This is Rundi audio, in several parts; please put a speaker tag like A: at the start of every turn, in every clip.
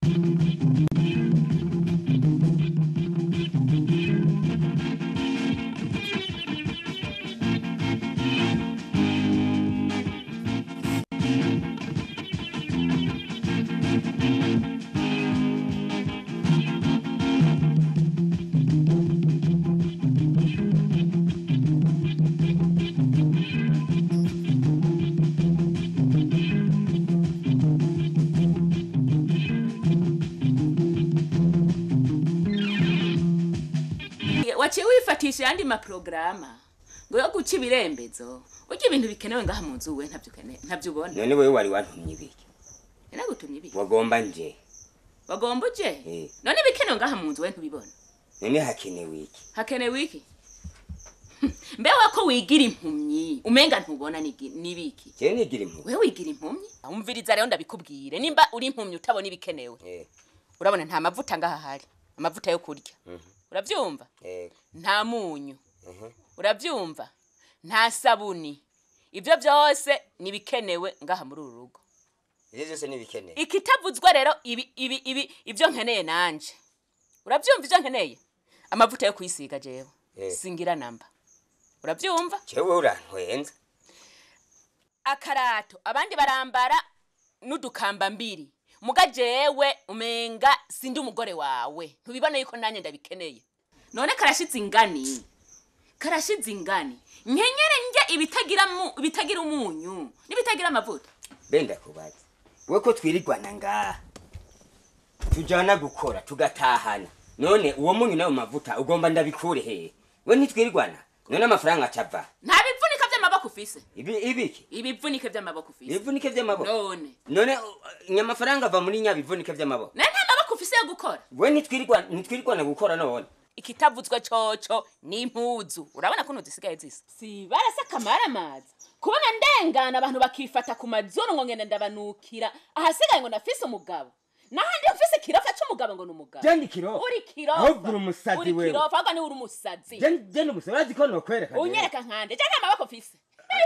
A: waciye wifatisha ayandi maporogaramu ngo yo guca ibirembezo urya ibintu bikenewe ngaha mu nzu we ntabyo ukene- ntabyo ubona
B: none wewe wari wantumye ibiki
A: nagutumye ibiki
B: wagomba nje
A: wagomba uje
B: Eh.
A: none ibikenewe ngaha mu nzu we ntubibona
B: none hakenewe iki
A: hakenewe iki mbewe ko wigira impumyi umenga ntubona nigi- n'ibiki
B: jewe nigira impuhwe
A: wewe wigira impumyi umviriza rero ndabikubwire nimba uri impumyi utabona ibikenewe
B: Eh,
A: urabona nta mavuta ngaha hari amavuta yo kurya urabyumva
B: eh,
A: nta munyu
B: mhm.
A: urabyumva nta sabuni ibyo byose ni ibikenewe ngaha muri uru rugo
B: ivyo vyose nibikenewe
A: ikitavuzwa rero ibi ibi ibi ibyo nkeneye nanje urabyumva ibyo nkeneye amavuta yo kwisiga jewe
B: Eh.
A: singira namba urabyumva
B: jewe urantwenza
A: akarato abandi barambara n'udukamba mbiri muga jewe umenga sindi umugore wawe ntubibona yuko nanjye ndabikeneye none karashize ingani karashize ingani nkenyere njye ibitagira mu ibitagira umunyu n'ibitagira amavuta
B: benda kubaza we ko twirirwana ngaha tujana gukora tugatahana none uwo munyu nayo mavuta ugomba ndabikure hehe we ntitwirirwana none amafaranga acava
A: nta bivunika by'amaboko ufise
B: ibi ibiki
A: ibivunike by'amaboko ufise
B: ibivunike vy'amaboko
A: none
B: none uh, nyamafaranga ava muri nyabivunike vy'amaboko
A: naye nta maboko ufise yo gukora
B: we ntitwirirwana ntitwirirwana gukora none
A: ikitavuzwe coco ni impuzu urabona kuno zisigaye zisa si barasa akamara amazi kubona ndengana abantu bakifata ku mazuru ngo ngenda ndabanukira ahasigaye ngo nafise umugabo nahandi ufise ikirofa c'umugabo ngo ni umugabo
B: Jendi kirofa?
A: uri kirofa
B: Ahubwo uri umusazi
A: uri
B: wewe.
A: kirofa ahubwo niwe uri umusazi
B: jeni umusa urazi ko nokwereka jewe.
A: unyereka nkande je nta maboko ufise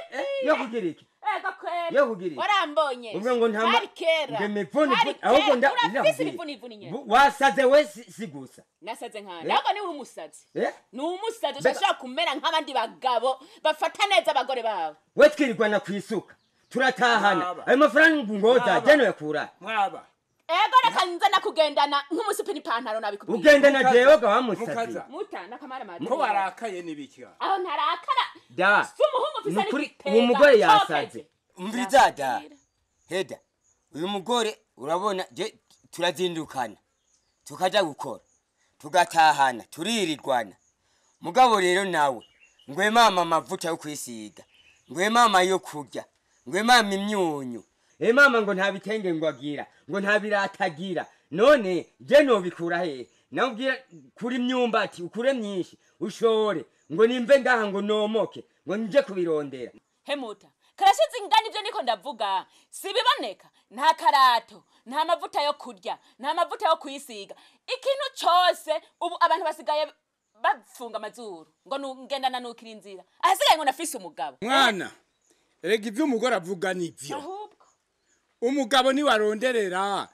B: yo kugira iki
A: ego kwera
B: Yo kugira iki?
A: warambonye
B: ubwo ngo ntama
A: hari kera
B: ngo imivuni
A: hari
B: ahubwo nda
A: kera urafise
B: ndakubwira.
A: imivuni ivuni nyene
B: Bu- wasaze we si si gusa
A: nasaze nkande
B: Eh?
A: ahubwo niwe uri umusazi
B: Eh?
A: ni umusazi
B: Mbega-
A: ushobora kumera nk'abandi bagabo bafata neza abagore babo
B: we twirirwana ku isuka turatahana
C: Mwaba.
B: ayo mafaranga ngoza
C: Mwaba.
B: jeni yakura
C: mwaba
A: ego reka nze nakugendana nk'umusipi n'ipantaro nabikubwiye
B: ugenda na
C: Mukaza.
B: jewe ga wamusazi
C: Mukaza.
A: muta nakamara mazi
C: ko warakaye n'ibiki
A: aho ntarakara
B: da
A: si umuhungu ufise
B: nukuri
A: n'igitega
B: uwo mugore
A: cokeze.
B: yasaze umviriza da heda uyu mugore urabona je turazindukana tukaja gukora tugatahana turirirwana mugabo rero nawe ngwe mama amavuta yo kwisiga ngwe mama yo kurya ngwe mama imyunyu e mama ngo nta bitenge ngo agira ngo nta biratagira none je nobikura hehe nawubwira kuri myumbati ukure myinshi ushore ngo nimve ngaha ngo nomoke ngo nje kubirondera
A: hemuta karashize ingana ibyo niko ndavuga sibiboneka nta karato nta mavuta yo kurya nta mavuta yo kwisiga ikintu cose ubu abantu basigaye bafunga amazuru ngo nu- ngenda nanukira inzira ahasigaye ngo nafise umugabo
C: mwana rega ibyo umugore avuga nibyo
A: ahubwo
C: umugabo niwaronderera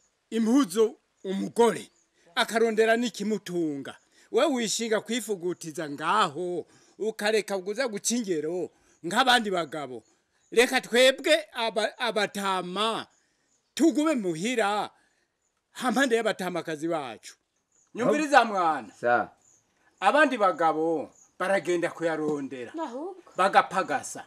C: impuzu umugore akarondera n'ikimutunga we wishinga kwifugutiza ngaho ukareka kuza guca ingero nk'abandi bagabo reka twebwe aba- abatama tugume muhira hampande y'abatamakazi bacu nyumviriza mwana
B: sa
C: abandi bagabo baragenda kuyarondera
A: ahubwo
C: bagapagasa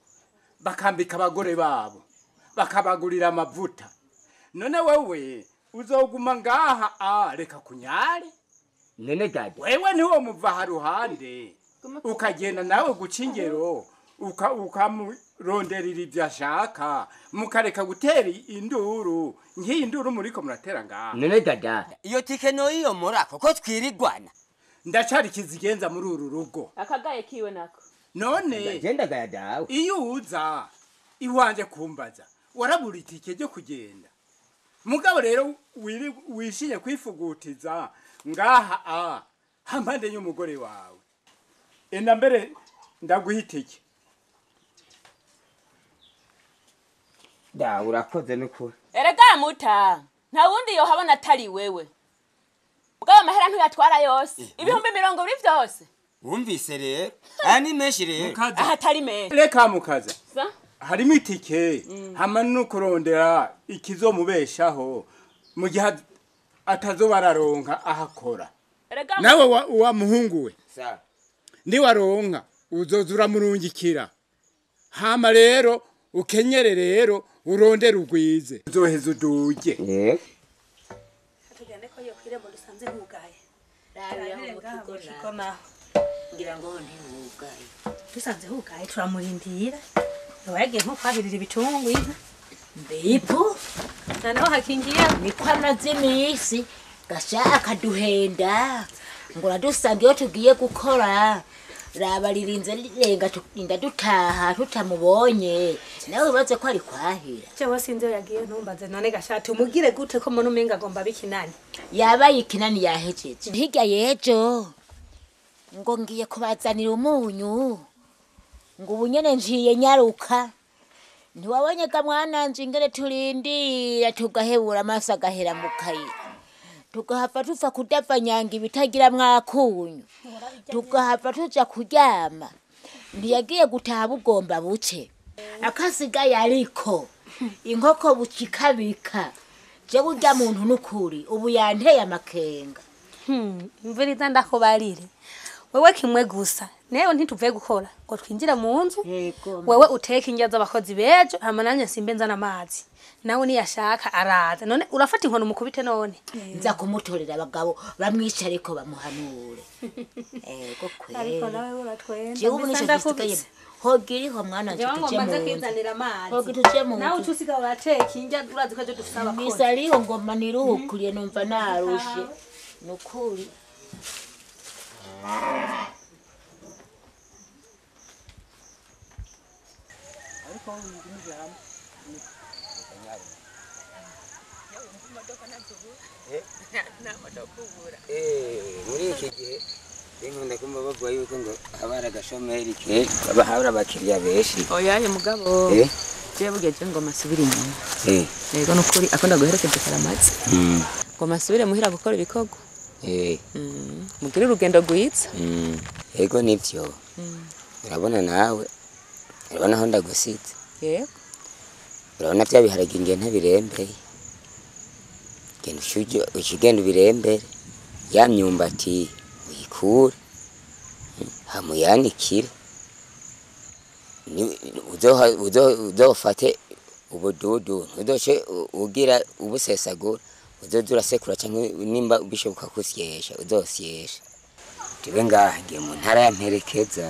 C: bakambika abagore babo bakabagurira amavuta none wewe uzoguma ngaha a reka kunyare
B: nene dada
C: wewe niwo muva haruhande ukagenda nawe guca ingero uka- ukamuronderera ibyo ashaka mukareka gutera induru nk'iyi nduru muriko muratera ngaha
B: nene dada iyo tike noyiyomora kuko twirirwana
C: ndacari kizigenza muri uru rugo
A: akagaye kiwe nako
C: none
B: gendagaya dawe
C: iyo uza iwanje kumbaza warabura itike ryo kugenda mugabo rero wiri- wishinye kwifugutiza ngaha a hampande y'umugore wawe enda mbere ndaguha itike
B: da urakoze n'ukuri
A: erega muta nta wundi yohabona atari wewe ubwo amahera ntuyatwara yose ibihumbi mirongo ibiri byose
B: wumvise rero aya ni menshi rero
C: mukaza
A: aha atari menshi
C: reka mukaza
A: Sa?
C: harimo itike hama no kurondera ikizomubeshaho mu gihe at- atazoba araronka ahakora
A: Erega
C: nawe wa, wa muhungu we
B: Sawa.
C: niwaronka uzoza uramurungikira hama rero ukenyere rero urondere ugwize uzoheza uduge
B: Eh,
D: tugende ko yokwirembo dusanze hugaye
E: Rabira mu
D: ngaha mu
E: kigo
D: kigo
E: nawe.
D: naho
E: ngira ngo ntiwugaye
D: dusanze hugaye turamurindira yoba yagiye nko kwahirira ibitungwa inka
E: mbipu
D: noneho hakingiye
E: niko amaze iminsi gashaka duhenda ngo uradusanga iyo tugiye gukora raba ririnze rirenga turinda dutaha tutamubonye nawe wibaze ko ari kwahira
D: jewe sinzi iyo yagiye ntumbaze none gashati umugire gute ko mbona umenga agomba bikinani
E: yaba yikinani yahejeje hirya yejo ngo ngiye kubazanira umunyu ngo ubu nyene njiye nyaruka ntiwabonye ga mwananje ingene turindira tugahebura amaso agahera mu kayira tugahava tuva kudavanyanga ibitagira mwakunyu tugahava tuja kuryama ntiyagiye gutaha bugomba buce akasigaye ariko inkoko bukikabika je burya muntu nukuri ubu yanteye amakenga
D: imvura ndakubarire wewe kimwe gusa newe ntituvuye gukora ngo twinjire mu nzu
E: Yego,
D: wewe uteke indya z'abakozi bejo hama nanjye nsimbe nzana amazi nawe niyashaka araza none urafata inkoni umukubite none
E: nza kumutorera abagabo bamwica ariko bamuhanure ego
D: ariko
E: kweli
D: nawe uratwenza
E: jewe ubu nico gisigaye hogiriho mwana nje
D: jewe ngo
E: tuje
D: mbanze
E: mu nzu
D: kwizanira amazi
E: hogi tuje mu
D: nawe
E: nzu
D: ucusiga urateka indya urazi ko ejo dufise abakozi
E: misaliho ngoma niruhukuriye numva narushe nukuri
B: eh, muri iki gihe nkunda kumva bavuga yuko ngo haba hari agashomeri kenshi haba hari abakiriya benshi
A: oyaye mugabo
B: Eh,
A: je bugeje ngo masubire inyuma
B: eh,
A: yego nukuri akunda guherekeza karamazi
B: mm,
A: ngo masubire muhira gukora ibikorwa
B: eh,
A: Mm, mugire urugendo rwiza
B: mm. ego nivyo urabona nawe urabona aho ndagusize
A: yego
B: urabona bya biharage ngiye ntabirembeye genda ushuje- ushigenda ubirembere ya myumbati uyikure mm, hamuyanikire Ni- uzoha- uzo- uzofate ubududu ntuzoce u- ugira ubusesagura uzoza urasekura canke nimba bishoboka kusyesha uzosyesha tibe ngaha ngiye mu ntara ya mperekeza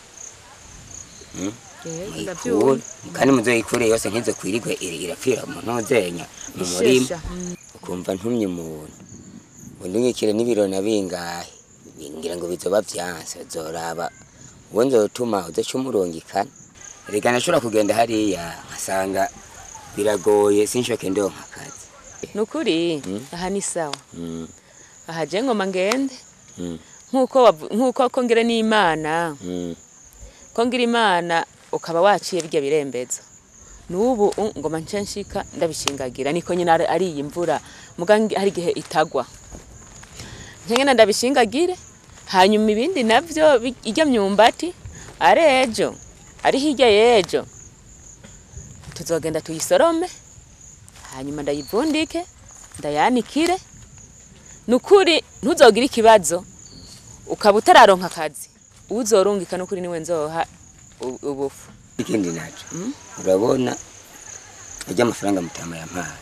A: yego
B: muyikure
A: ndabyumva
B: kandi muzoyikure yose ntizo kwirigwe iri- irapfira mu ntuzenya mu murima
A: Ishesha, mm.
B: ukumva ntumye umuntu ubundi ngikire n'ibirona bingahe ngira ngo bizoba vyanse uzoraba uwo nzotuma uzoca umurungikana reka nashobora kugenda hariya nkasanga biragoye sinshoke ndonka akazi
A: nukuri
B: Mm.
A: aha ni sawa
B: Mm,
A: aha je ngoma ngende
B: mm,
A: nkuko wavu- nkuko kongere n'imana
B: mm.
A: kongira imana ukaba waciye birya birembezo n'ubu u- ngoma nce nshika ndabishingagira niko nyine ari ari iyi mvura muga ngi- hari igihe itagwa nkengena ndabishingagire hanyuma ibindi navyo bi- irya myumbati ari ejo ari hirya y'ejo tuzogenda tuyisorome hanyuma ndayivundike ndayanikire nukuri ntuzogire ikibazo ukaba utararonka akazi uzorungika nukuri niwe nzoha u- ubufu
B: ikindi naco urabona urya amafaranga mutama yampaye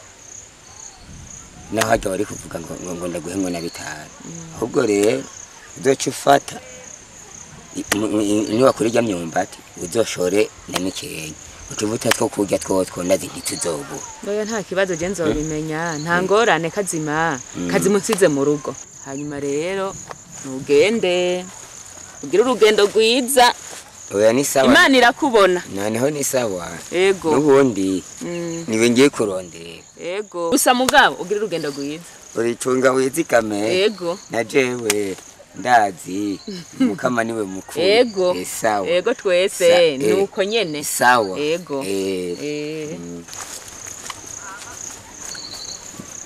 B: naho hajya wari kuvuga ngo ngo- ngo ndaguhe ngo na bitanu ahubwo rero uzoca ufata i- mu- i- niwakura irya myumbati uzoshore na mikenya utuvuta two kurya twotwo ndazi ntituzobura
A: oya nta kibazo je nzobimenya nta ngorane kazima kazima unsize mu rugo hanyuma rero ntugende ugire urugendo rwiza
B: oya ni sawa
A: imana irakubona
B: noneho ni sawa
A: ego
B: n'ubundi
A: Mm,
B: niwe ngiye kurondera
A: ego gusa mugabo ugire urugendo rwiza
B: uricunga wizigame
A: ego
B: na jewe ndazi mukama niwe mukuru
A: ego
B: Eh, sawa
A: ego
B: Sa-
A: twese
B: eh.
A: nuko nyene
B: sawa
A: Ego.
B: Eh,
A: Eh,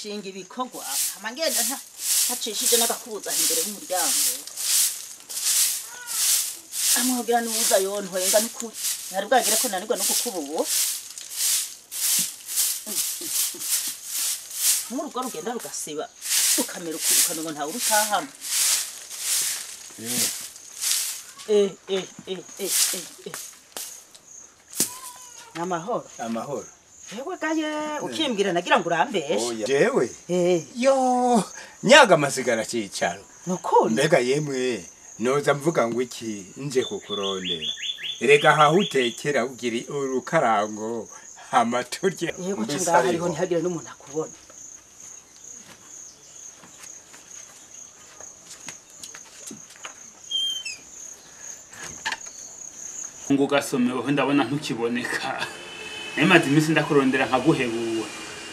E: gushinga ibikorwa hama ngenda nta ntacishije n'agakubuza imbere y'umuryango amwogira n'ubuza yontwenga n'ukuri ntari bwagire ko nanirwa no kukubuwo nk'urugo rugenda rugasiba rukamera ukuri ukamengo ntawe urutahamo eh eh eh eh eh eh namahoro
C: amahoro
E: yewe gaye ukimbwira nagira ngo urambeshe
C: jewe
E: eh
C: yo nyaga amasigara cicaro
E: nukuri
C: mbega yemwe noza mvuga ngo iki nje kukurondera erega haho utekera ugira urukarango hama turya
E: yego
C: mbese
E: ngaha hariho
C: ariho.
E: ntihagire n'umuntu akubona
F: ngo ugasomeweho ndabona ntukiboneka nemaze iminsi ndakurondera nkaguhebura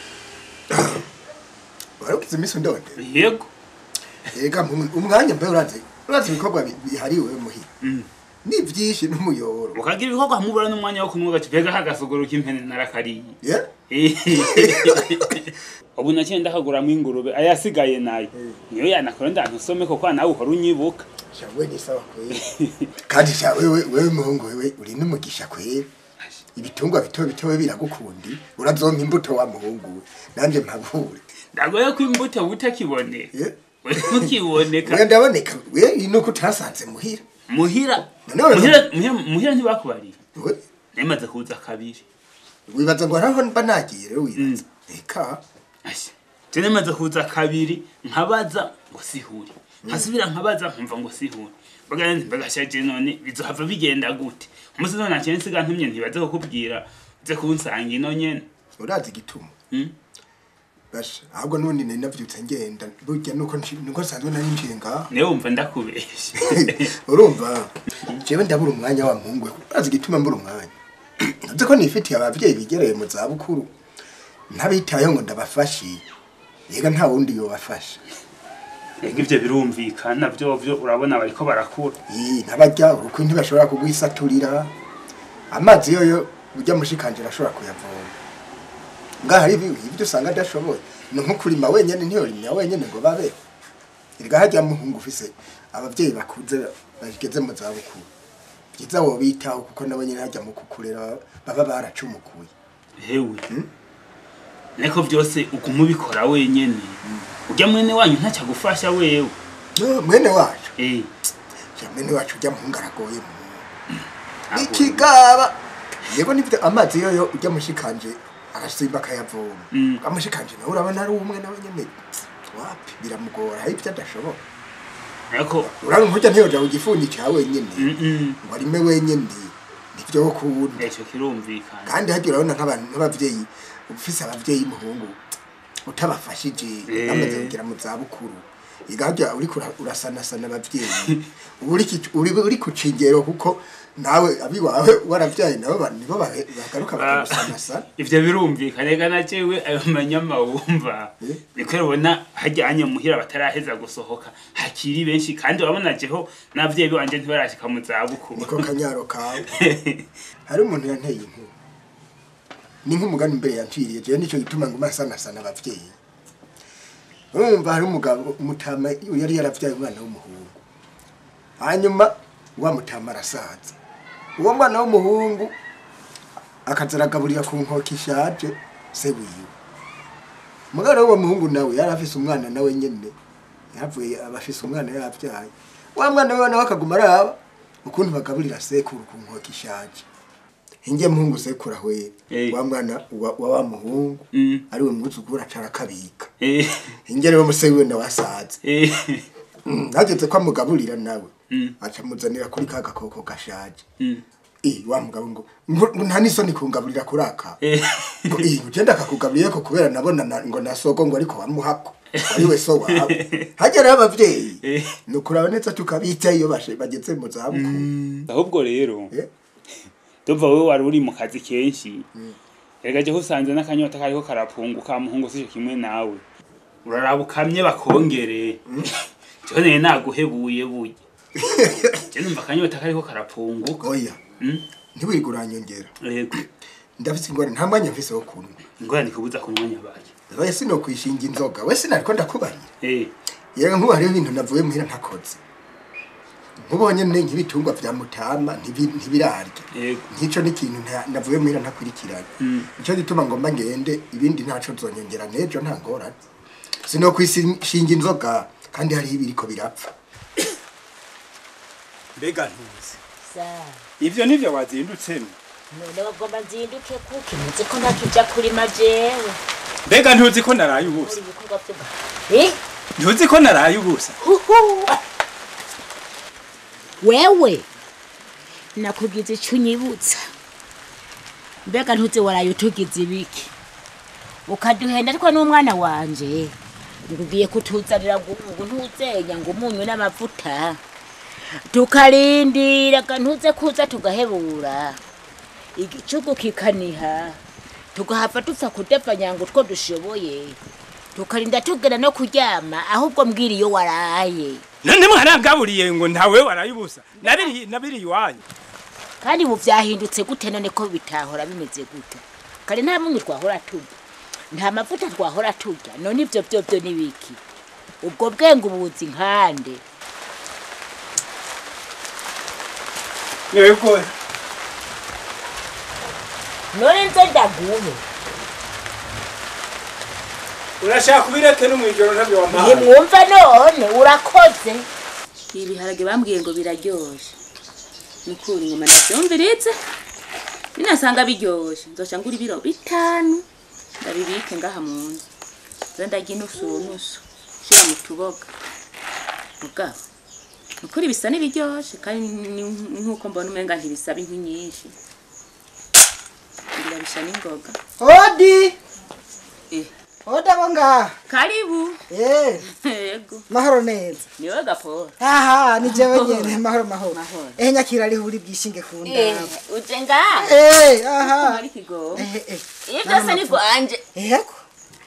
G: warugize iminsi ndonde
F: yego
G: ega mu- umwanya mbe urazi urazi ibikorwa bi- bihariwe muhira ni byinshi n'umuyoboro
F: ukagira ibikorwa hamubura n'umwanya wo kunywa gace pega kagasogoro k'impene narakariye
G: ye
F: ubu naciye ndakaguramo ingurube ayasigaye nayo niyo yanakora ndantusome kuko nawe uhora unyibuka
G: shawe ni sawa kweli kandi sha wewe wewe muhungu wewe uri n'umugisha kweli ibitungwa bito bito we biragukundi urazompa imbuto wa muhungu we nanje mpabure
F: ndagoye ko imbuto butakiboneka
G: ye
F: we ntukiboneka
G: we ndaboneka we nuko utasanze muhira
F: muhira
G: None-
F: muhira muhira- muhira ntibakubariye
G: we
F: nemaze kuza kabiri
G: wibaza ngo haraho mba nagiye rero wibaza eka
F: Asha, je nemaze kuza kabiri nkabaza ngo sihuri nkasubira nkabaza nkumva ngo sihuri mbaga nzi mbaga shaje none bizohava bigenda gute umunsi none naciye nsiga ntumye ntibaze kukubwira uze kunsanga ino nyene
G: urazi igituma
F: Mm.
G: basha ahubwo nubundi nari navyutse ngenda burya nuko nshi- nuko nsanzwe nari njiye ngaha
F: niwe wumva ndakubesha
G: urumva jewe ndabura umwanya wa muhungu we urazi igituma mbura umwanya nzi ko nifitiye abavyeyi bigereye mu zabukuru ntabitayeho ngo ndabafashe yega nta wundi yobafasha
F: ega ivyo birumvikana vyovyo urabona bariko barakura
G: Ii, ntabarya uruko ntibashobora kugwisaturira amazi yoyo urya mushikanje arashobora kuyavoma ngaho hari ibi- ibyo usanga adashoboye ni nko kurima wenyene ntiyorimya wenyene ngo babeho erega harya muhungu ufise abavyeyi bakuze bageze mu zabukuru byiza wobitaho kuko nabo nyene harya mu kukurera baba baracumukuye
F: hewe niko vyose uguma ubikora wenyene urya mwene wanyu ntacagufasha wewe
G: No, mwene wacu
F: eh
G: ja mwene wacu urya muhungu aragoye mu ikigaba yego nivyo amazi yoyo urya mushikanje arasimba akayavoma
F: Mm.
G: amushikanje nawe urabona ari umwe nawe nyene wapi biramugora hari ibyo adashobora
F: ariko
G: urabona nkurya ntiyoja ku gifundi ca wenyene
F: mm, mm,
G: ngo arime wenyene nivyo kuwundi
F: ico kirumvikana
G: kandi harya urabona nk'abantu nk'abavyeyi ufise abavyeyi muhungu utabafashije
F: Eh.
G: bamaze kugera mu zabukuru iga harya uriko ura- urasanasana abavyeyi uba uri ki- uri uri ku cingero kuko nawe abiwawe waravyaye nabo ba- nibo bahe- bagaruka bakagusanasana
F: ivyo birumvikana reka na jewe ayo manyama wumva
G: Eh?
F: niko rubona hajyanye muhira bataraheza gusohoka hakiri benshi kandi urabona jeho n'abavyeyi banje ntibarashika mu zabukuru
G: niko kanyaro kawe hari umuntu yanteye inkuru ni nk'umugani imbere yanciriye jewe nico gituma ngo masanasana abavyeyi urumva hari umugabo umutama yari yaravyaye umwana w'umuhungu hanyuma wa mutama arasaza uwo mwana w'umuhungu akaza aragaburira ku nkoko ishaje se wiwe umwana w'uwo muhungu nawe yari afise umwana nawe nyene yavuye aba afise umwana yavyaye wa mwana wiwe nawe akaguma araba ukuntu bagaburira sekuru ku nkoko ishaje hinge muhungu sekuru ahwera
F: Eh.
G: wa mwana wa wa wa muhungu
F: Mm.
G: ariwe mwuzukuru acara akabika
F: Eh,
G: hinge rero muse wiwe nawe asaza
F: eh,
G: hageze ko amugaburira nawe
F: Mm.
G: aca amuzanira kuri ka gakoko gashaje
F: mm,
G: Eh, wa mugabo ngo ngo ngo nta n'isoni kungaburira kuri aka
F: eh,
G: ngo eh ugenda akakugaburiye ko kubera nabona na- ngo nasoko ngo ariko wamuhako ari we so wawe hagera abavyeyi
F: Eh.
G: ni ukuraba neza tukabita iyo bashe bageze mu zabukuru
F: ahubwo rero
G: Eh,
F: ndumva wowe wari uri mu kazi kenshi erega jeho usanze n'akanyota kariko karapunguka muhungu sico kimwe nawe uraraba ukamye bakongere jeho nene naguhebuye burya je numva akanyota kariko karapunguka
G: oya
F: Mm,
G: ntiwirige uranyongera
F: yego
G: ndafise ingorane nta mwanya mfise wo kunywa
F: ingorane kubuza kunywa nyabaki
G: we sinokwishinga inzoga we sinariko ndakubarira
F: Eh,
G: yewe nkubu hariho ibintu navuye muhira ntakoze nkubonye ne nk'ibitungwa vya mutama ntibi- ntibirarya
F: yego
G: nk'ico n'ikintu nta- navuye muhira ntakurikiranye nico gituma ngomba ngende ibindi ntaco nzonyongera n'ejo nta ngorane sinokwishinga inzoga kandi hariho ibiriko birapfa
C: mbega ntuzi
E: sa
C: ivyo nivyo wazindutsemo
E: none bagomba nzinduke kuki nzi ko ntakija kurima jewe
C: mbega ntuzi ko naraye ubusa
E: muri ibikorwa vyo eh
C: ntuzi ko naraye ubusa
E: Huhu. wewe nakugize icyo unyibutsa mbega ntuzi waraye utugize ibiki ukaduhenda ariko n'umwana wanje ngo ugiye kutuzanira ngo ngo ntuzenya ngo umunyu n'amavuta tukarindira ga ntuze kuza tugahebura igicugu kikaniha tugahava dupfa kudepfanya ngo utwo dushoboye tukarinda tugera no kuryama ahubwo mbwira iyo waraye
C: none mwarangaburiye ngo ntawe waraye ubusa nabiri nabiri iwanyu
E: kandi ubu byahindutse gute none ko bitahora bimeze gute kare nta munyu twahora turya nta mavuta twahora turya none ibyo byo byo ni biki ubwo bwenge ubuzi nkande
C: yego
E: none nze ndaguhe
C: urashaka kubireke no mwijoro ntabyo wampaye
E: ntimwumva none urakoze
A: ibiharage bambwiye ngo biraryoshe nukuri ngoma navyumviritse ninasanga biryoshe nzoca ngura ibiro bitanu ndabibike ngaha mu nzu nza ndarya inusu nusu shira mu tuboga mugabo nukuri bisa n'ibiryoshe kandi ni- nk'uko mbona umenga ntibisaba inkwi nyinshi birabisha n'ingoga
H: Odi!
A: Eh.
H: Oda bonga.
A: karibu
H: Eh,
A: yego
H: mahoro neza.
A: niwe gaporo
H: Aha, ni jewe nyene mahoro mahoro.
A: Mahoro.
H: Eh nyakira ari huri bwishinge ku ndabo.
A: uje ngaha
H: Eh, aha.
A: ari kigo
H: Eh, eh.
A: iyo byose ni gwanje
H: Yego.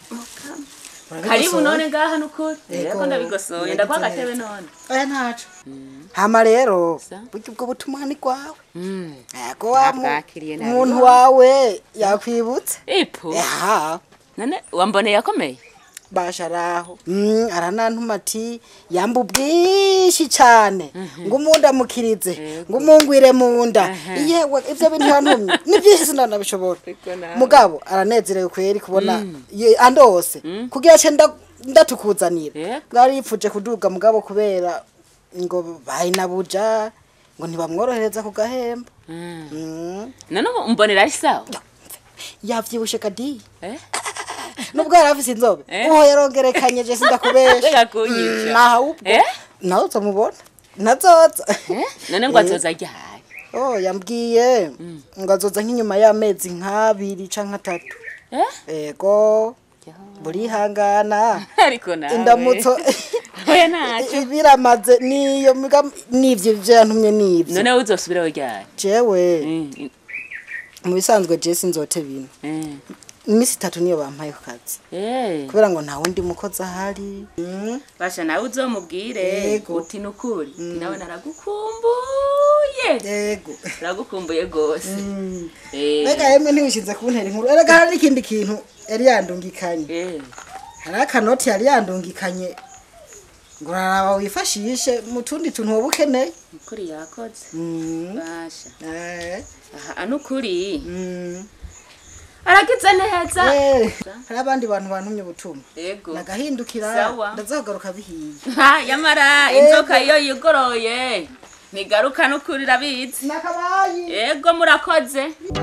A: karibu none ngaha nukuri
H: Yego.
A: yego ndabigosoye ndaguha agatebe none
H: Oya ntaco. Hama rero,
A: Sa?
H: burya ubwo butumwa ni kwawe. Yego wa mu-
A: Nabwakiriye nabi.
H: umuntu wawe yakwibutse.
A: ipu
H: Aha.
A: none wamboneye akomeye
H: basharaho mm, aranantuma ati yamba ubwinshi cyane ngo umunda mukirize ngo umungwire mu nda yewe ibyo bintu yantumye ni byinshi sinanabishobora mugabo aranezerewe kweri kubona ye- andose kugira ce nda- ndatukuzanira
A: Yego.
H: bwari yipfuje kuduga mugabo kubera ngo bayinabuja ngo ntibamworohereza ku gahembo Mm.
A: none ubu mbonera ari sawa
H: yavyibushe kadi
A: Eh?
H: nubwo yari afise inzobe
A: Eh?
H: uho yarongerekanye je sindakubesha
A: Reka kunyica.
H: naha ubwo
A: Eh?
H: nawe uzomubona nazoza
A: Eh? none ngo azoza ryari
H: oh yambwiye ngo azoza nk'inyuma y'amezi nk'abiri canke atatu
A: Eh?
H: ego burihangana
A: ariko nawe
H: indamutso
A: oya ntacyo
H: biramaze niyo muga nivyo ivyo yantumye nivyo
A: none wowe uzosubiraho ryari
H: jewe
A: Eh,
H: mu bisanzwe je sinzote bino
A: eh.
H: iminsi itatu niyo bampaye ku kazi
A: Eh.
H: kubera ngo nta wundi mukozi ahari Mm.
A: basha nawe uzomubwire
H: Yego.
A: uti nukuri nawe naragukumbuye
H: yego
A: naragukumbuye rwose
H: Mm.
A: Eh.
H: mbega yemwe ntiwishinze kuntera inkuru erega hari n'ikindi kintu yari yandungikanye
A: Eh.
H: hari akanoti yari yandungikanye ngo uraraba wifashishe mu tundi tuntu woba ukeneye
A: nukuri yakoze
H: Mm.
A: basha
H: Eh,
A: aha nukuri
H: mm.
A: aragize neza
H: Eh, hari abandi bantu bantumye ubutumwa
A: yego
H: nagahindukira
A: Sawa.
H: ndazagaruka bihiye
A: ha yamara inzoka iyo yigoroye ntigaruka nukuri irabizi
H: nakabayi
A: yego murakoze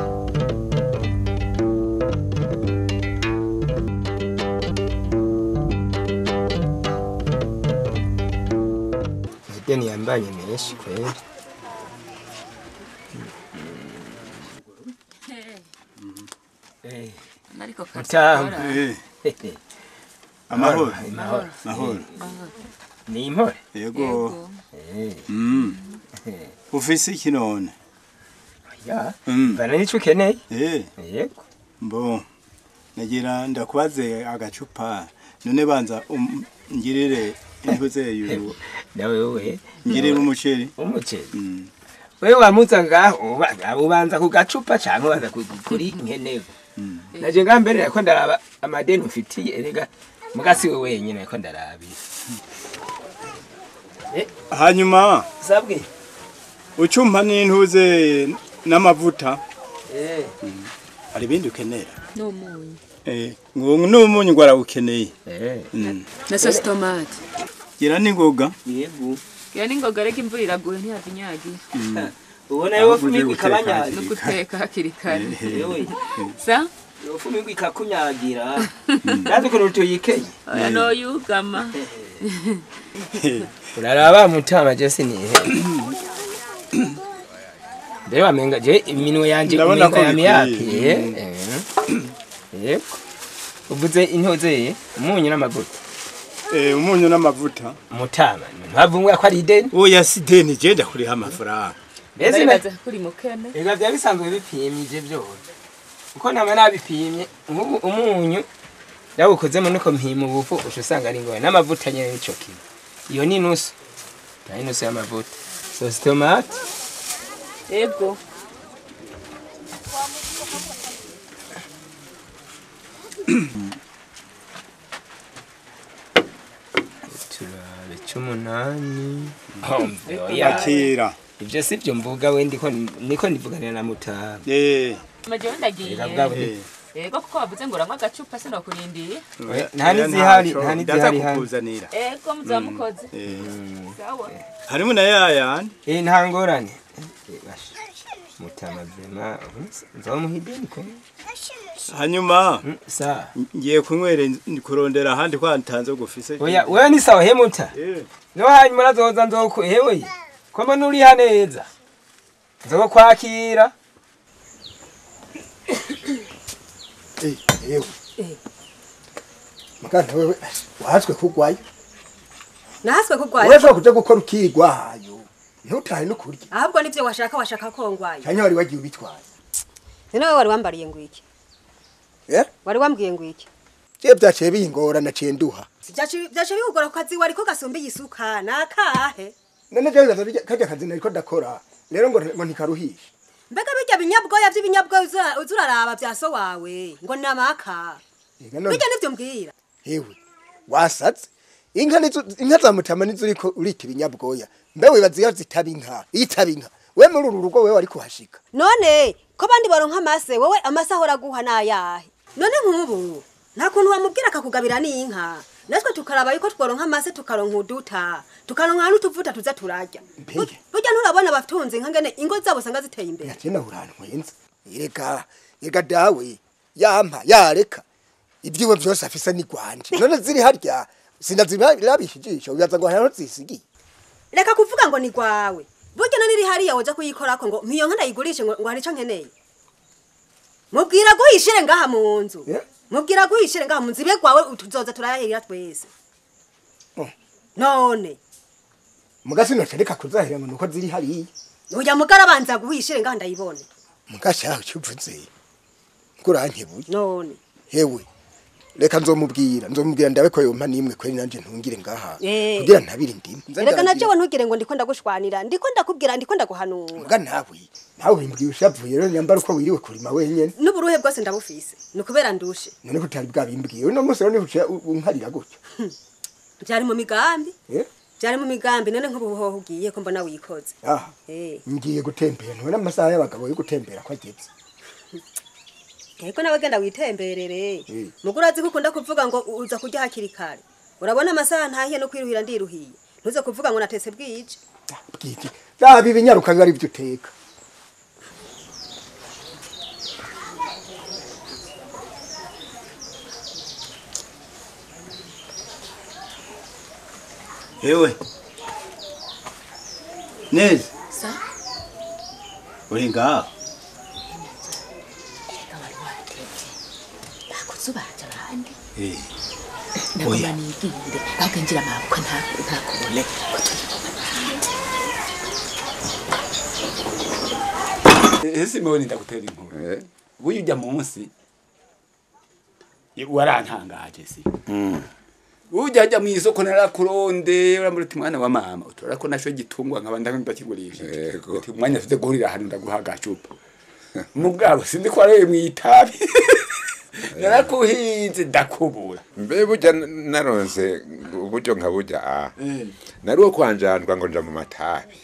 B: ideni yambanye menshi kweli
A: ariko
B: Mutamu.
C: Eh, amahoro
B: Amahoro.
C: amahoro
B: ni impore
C: yego Mm. ufise iki none
B: ya
C: Mm.
B: bana nico ukeneye
C: Eh,
B: yego
C: mbo nagira ndakubaze agacupa none banza um- ngirire intuzeyu
B: nawe wewe
C: ngirire umuceri
B: umuceri
C: Mm.
B: wewe wamuza ngaho uba- ubanza ku gacupa canke ubanza ku- kuri nkenewe
I: naje nga mbere nako ndaraba amadeni ufitiye erega mugasi we wenyine nako ndarabira
C: hanyuma
I: sabwe
C: ucumpa n'intuze n'amavuta
I: eh
C: hari ibindi ukenera
A: n'umunyu
C: Eh, ngo n'umunyu ngo arawukeneye
I: eh
C: Mm.
A: na sosi tomate
C: gira n'ingoga
I: yego
A: iyo n'ingoga reka imvura iraguye ntiyavinyagira
I: ubona yo
C: Ahubwo ugiye
I: fumi
C: guteka
I: ikabanya
A: no guteka hakiri kare
I: yewe
A: sa
I: yo fumi ikakunyagira nazo ko tuyikeye
A: oya noyugama
I: uraraba mutama je sinihe mbere wamenga je iminwe yanje
C: Ndabona ko
I: iminwa
C: bikwiye.
I: yapiye yego uvuze intoze umunyu n'amavuta
C: Eh, umunyu n'amavuta
I: mutama ntavumwe ko ari ideni
C: oya si deni je ndakuriha amafaranga
I: mbese na-
A: ndabibaza kuri mukene
I: Ega vya bisanzwe bipimye byose. Uko nama nabipimye nk'ubu umunyu yawukozemo nuko mpima ubufu usha usanga ari ngoye n'amavuta nyene nico kimwe. Iyo ni nusu. Na nusu y'amavuta. Sauce tomate.
A: ego
I: Turabe c'umunani. Homve oya.
C: akira
I: Ivyo si byo mvuga we ndiko niko ndivuganira na mutama.
C: eh
A: majewe ndagiye
I: Ega bwabo
C: eh
A: ego kuko wavuze ngo uranywa agacupa sinokurindiye
C: oya,
I: nta
C: oya,
I: n'izihari,
C: ntaco,
I: nta
C: ndaza
I: n'izihari hano.
C: kukuzanira
A: ego muzamukoze
C: Eh,
A: sawa
C: harimo na yayandi
I: Eh nta ngorane. Eh, basha. Mutama vrema nzomuhideni ko.
C: hanyuma
I: Mm, Sa.
C: ngiye kunywera in- kurondera ahandi kwa ntanze gufise
I: Oya wewe ni sawa hemuta.
C: Eh,
I: no hanyuma nazoza nzoku hewe koma nuriha neza nzokwakira
G: Eh, yewe muganda wewe wahaswe kugwayo
J: nahaswe kugwaye
G: urashobora kuja gukora ukigwayo ntutahe no kurya
J: ahubwo nivyo washaka washaka ko ngwaye
G: cyane wari wagiye ubitwaye
J: none wewe wari wambariye ngo iki
G: Eh?
J: wari wambwiye ngo iki
G: je byaciye bingora naciye nduha
J: Vyaci- vyaciye bikugora ku kazi wariko gasumba isuka nakahe
G: none je bibaza birya- karya kazi nariko ndakora rero ngo ngo ntikaruhishe
J: mbega birya binyabwoya vy'ibinyabwoya uza- uza uraraba vya so wawe ngo namaka
G: Ega none
J: birya nivyo mbwira
G: hewe wasatse inka nizo inka za mutama nizo uriko urita ibinyabwoya mbe wibaza iyo zitaba inka iyo itaba inka we muri uru rugo wewe wari kuhashika
J: none ko bandi baronka amase wowe amase ahora aguha nayahe none nk'ubu nta kuntu wamubwira akakugabira n'inka natwe tukaraba yuko tworonka amase tukaronka uduta tukaronka n'utuvuta tuza turarya
G: Mbega.
J: burya nturabona abatunze nka ngene ingo zabo usanga ziteye imbere
G: yakena urantwenza erega erega dawe yampa yareka ibyiwe byose afise ni gwanje none ziri harya sinazirabisha ijisho uyaza ngo hano zisigiye
J: reka kuvuga ngo ni gwawe burya none iri hariya woja kuyikorako ngo mpiyo nka ndayigurishe ngo ngo hari ico nkeneye mubwira guhishire ngaha mu nzu
G: Yeah.
J: mubwira guhishire ngaha mu nzu ibe gwawe tuzoza turayahirira twese
G: Oh.
J: none
G: mugasi nocereka kuzahira ngo nuko ziri hariya
J: uya mugara banza guhishire ngaha ndayibone
G: mugashaho cyuvuze kurankebuye
J: none
G: hewe reka nzomubwira nzomubwira ndabe ko yompa nimwe kweri nanje ntungire ngaha
J: Eh.
G: kugira ntabire indimu
J: reka najewe ntugire ngo ndiko ndagushwanira ndiko ndakubwira ndiko ndaguhanura
G: muga nawe nawe wimbwiye ushavuye rero nyambara uko wiriwe kurima wenyene
J: n'uburuhe bwose ndabufise ni ukubera ndushe
G: none ko utari bwabimbwiye uno munsi rero niho uciye unkarira gutya
J: byari mu migambi
G: Eh?
J: byari mu migambi none nk'ubu hoho ugiye ko mbona wikoze
G: aha
J: Eh.
G: ngiye gutembera ntubona amasaha y'abagabo yo gutembera ko ageze
J: Eko nawe genda witemberere.
G: Eh.
J: Mugura azi kukunda kuvuga ngo uza kurya hakiri kare. Urabona amasaha ntahiye no kwiruhira ndiruhiye. Ntuze kuvuga ngo natese bwije.
G: bwite byaba ibinyaruka biba ari byo uteka
C: ewe neza
A: sa
C: uri ngaho
A: nakuzubaza abandi
C: Eh,
A: ndagomba niginde ahubwo ngira amaboko ntakubone ko turi
F: ese mbona ndagutera inkuru buyu ujya munsi warantangaje si ujya ajya mu isoko narakuronde uramura uti mwana wa mama utora ko nasho gitungwa nkaba ndakigurisha
K: Yego.
F: uti umwanya afite guhurira ahantu ndaguha agacupa mugabo sindi ko arebe mu itabi
C: narakuhinze ndakubura
K: mbe burya naronse uburyo nka burya ah nari uwo kwanjandwa ngo nja mu matabi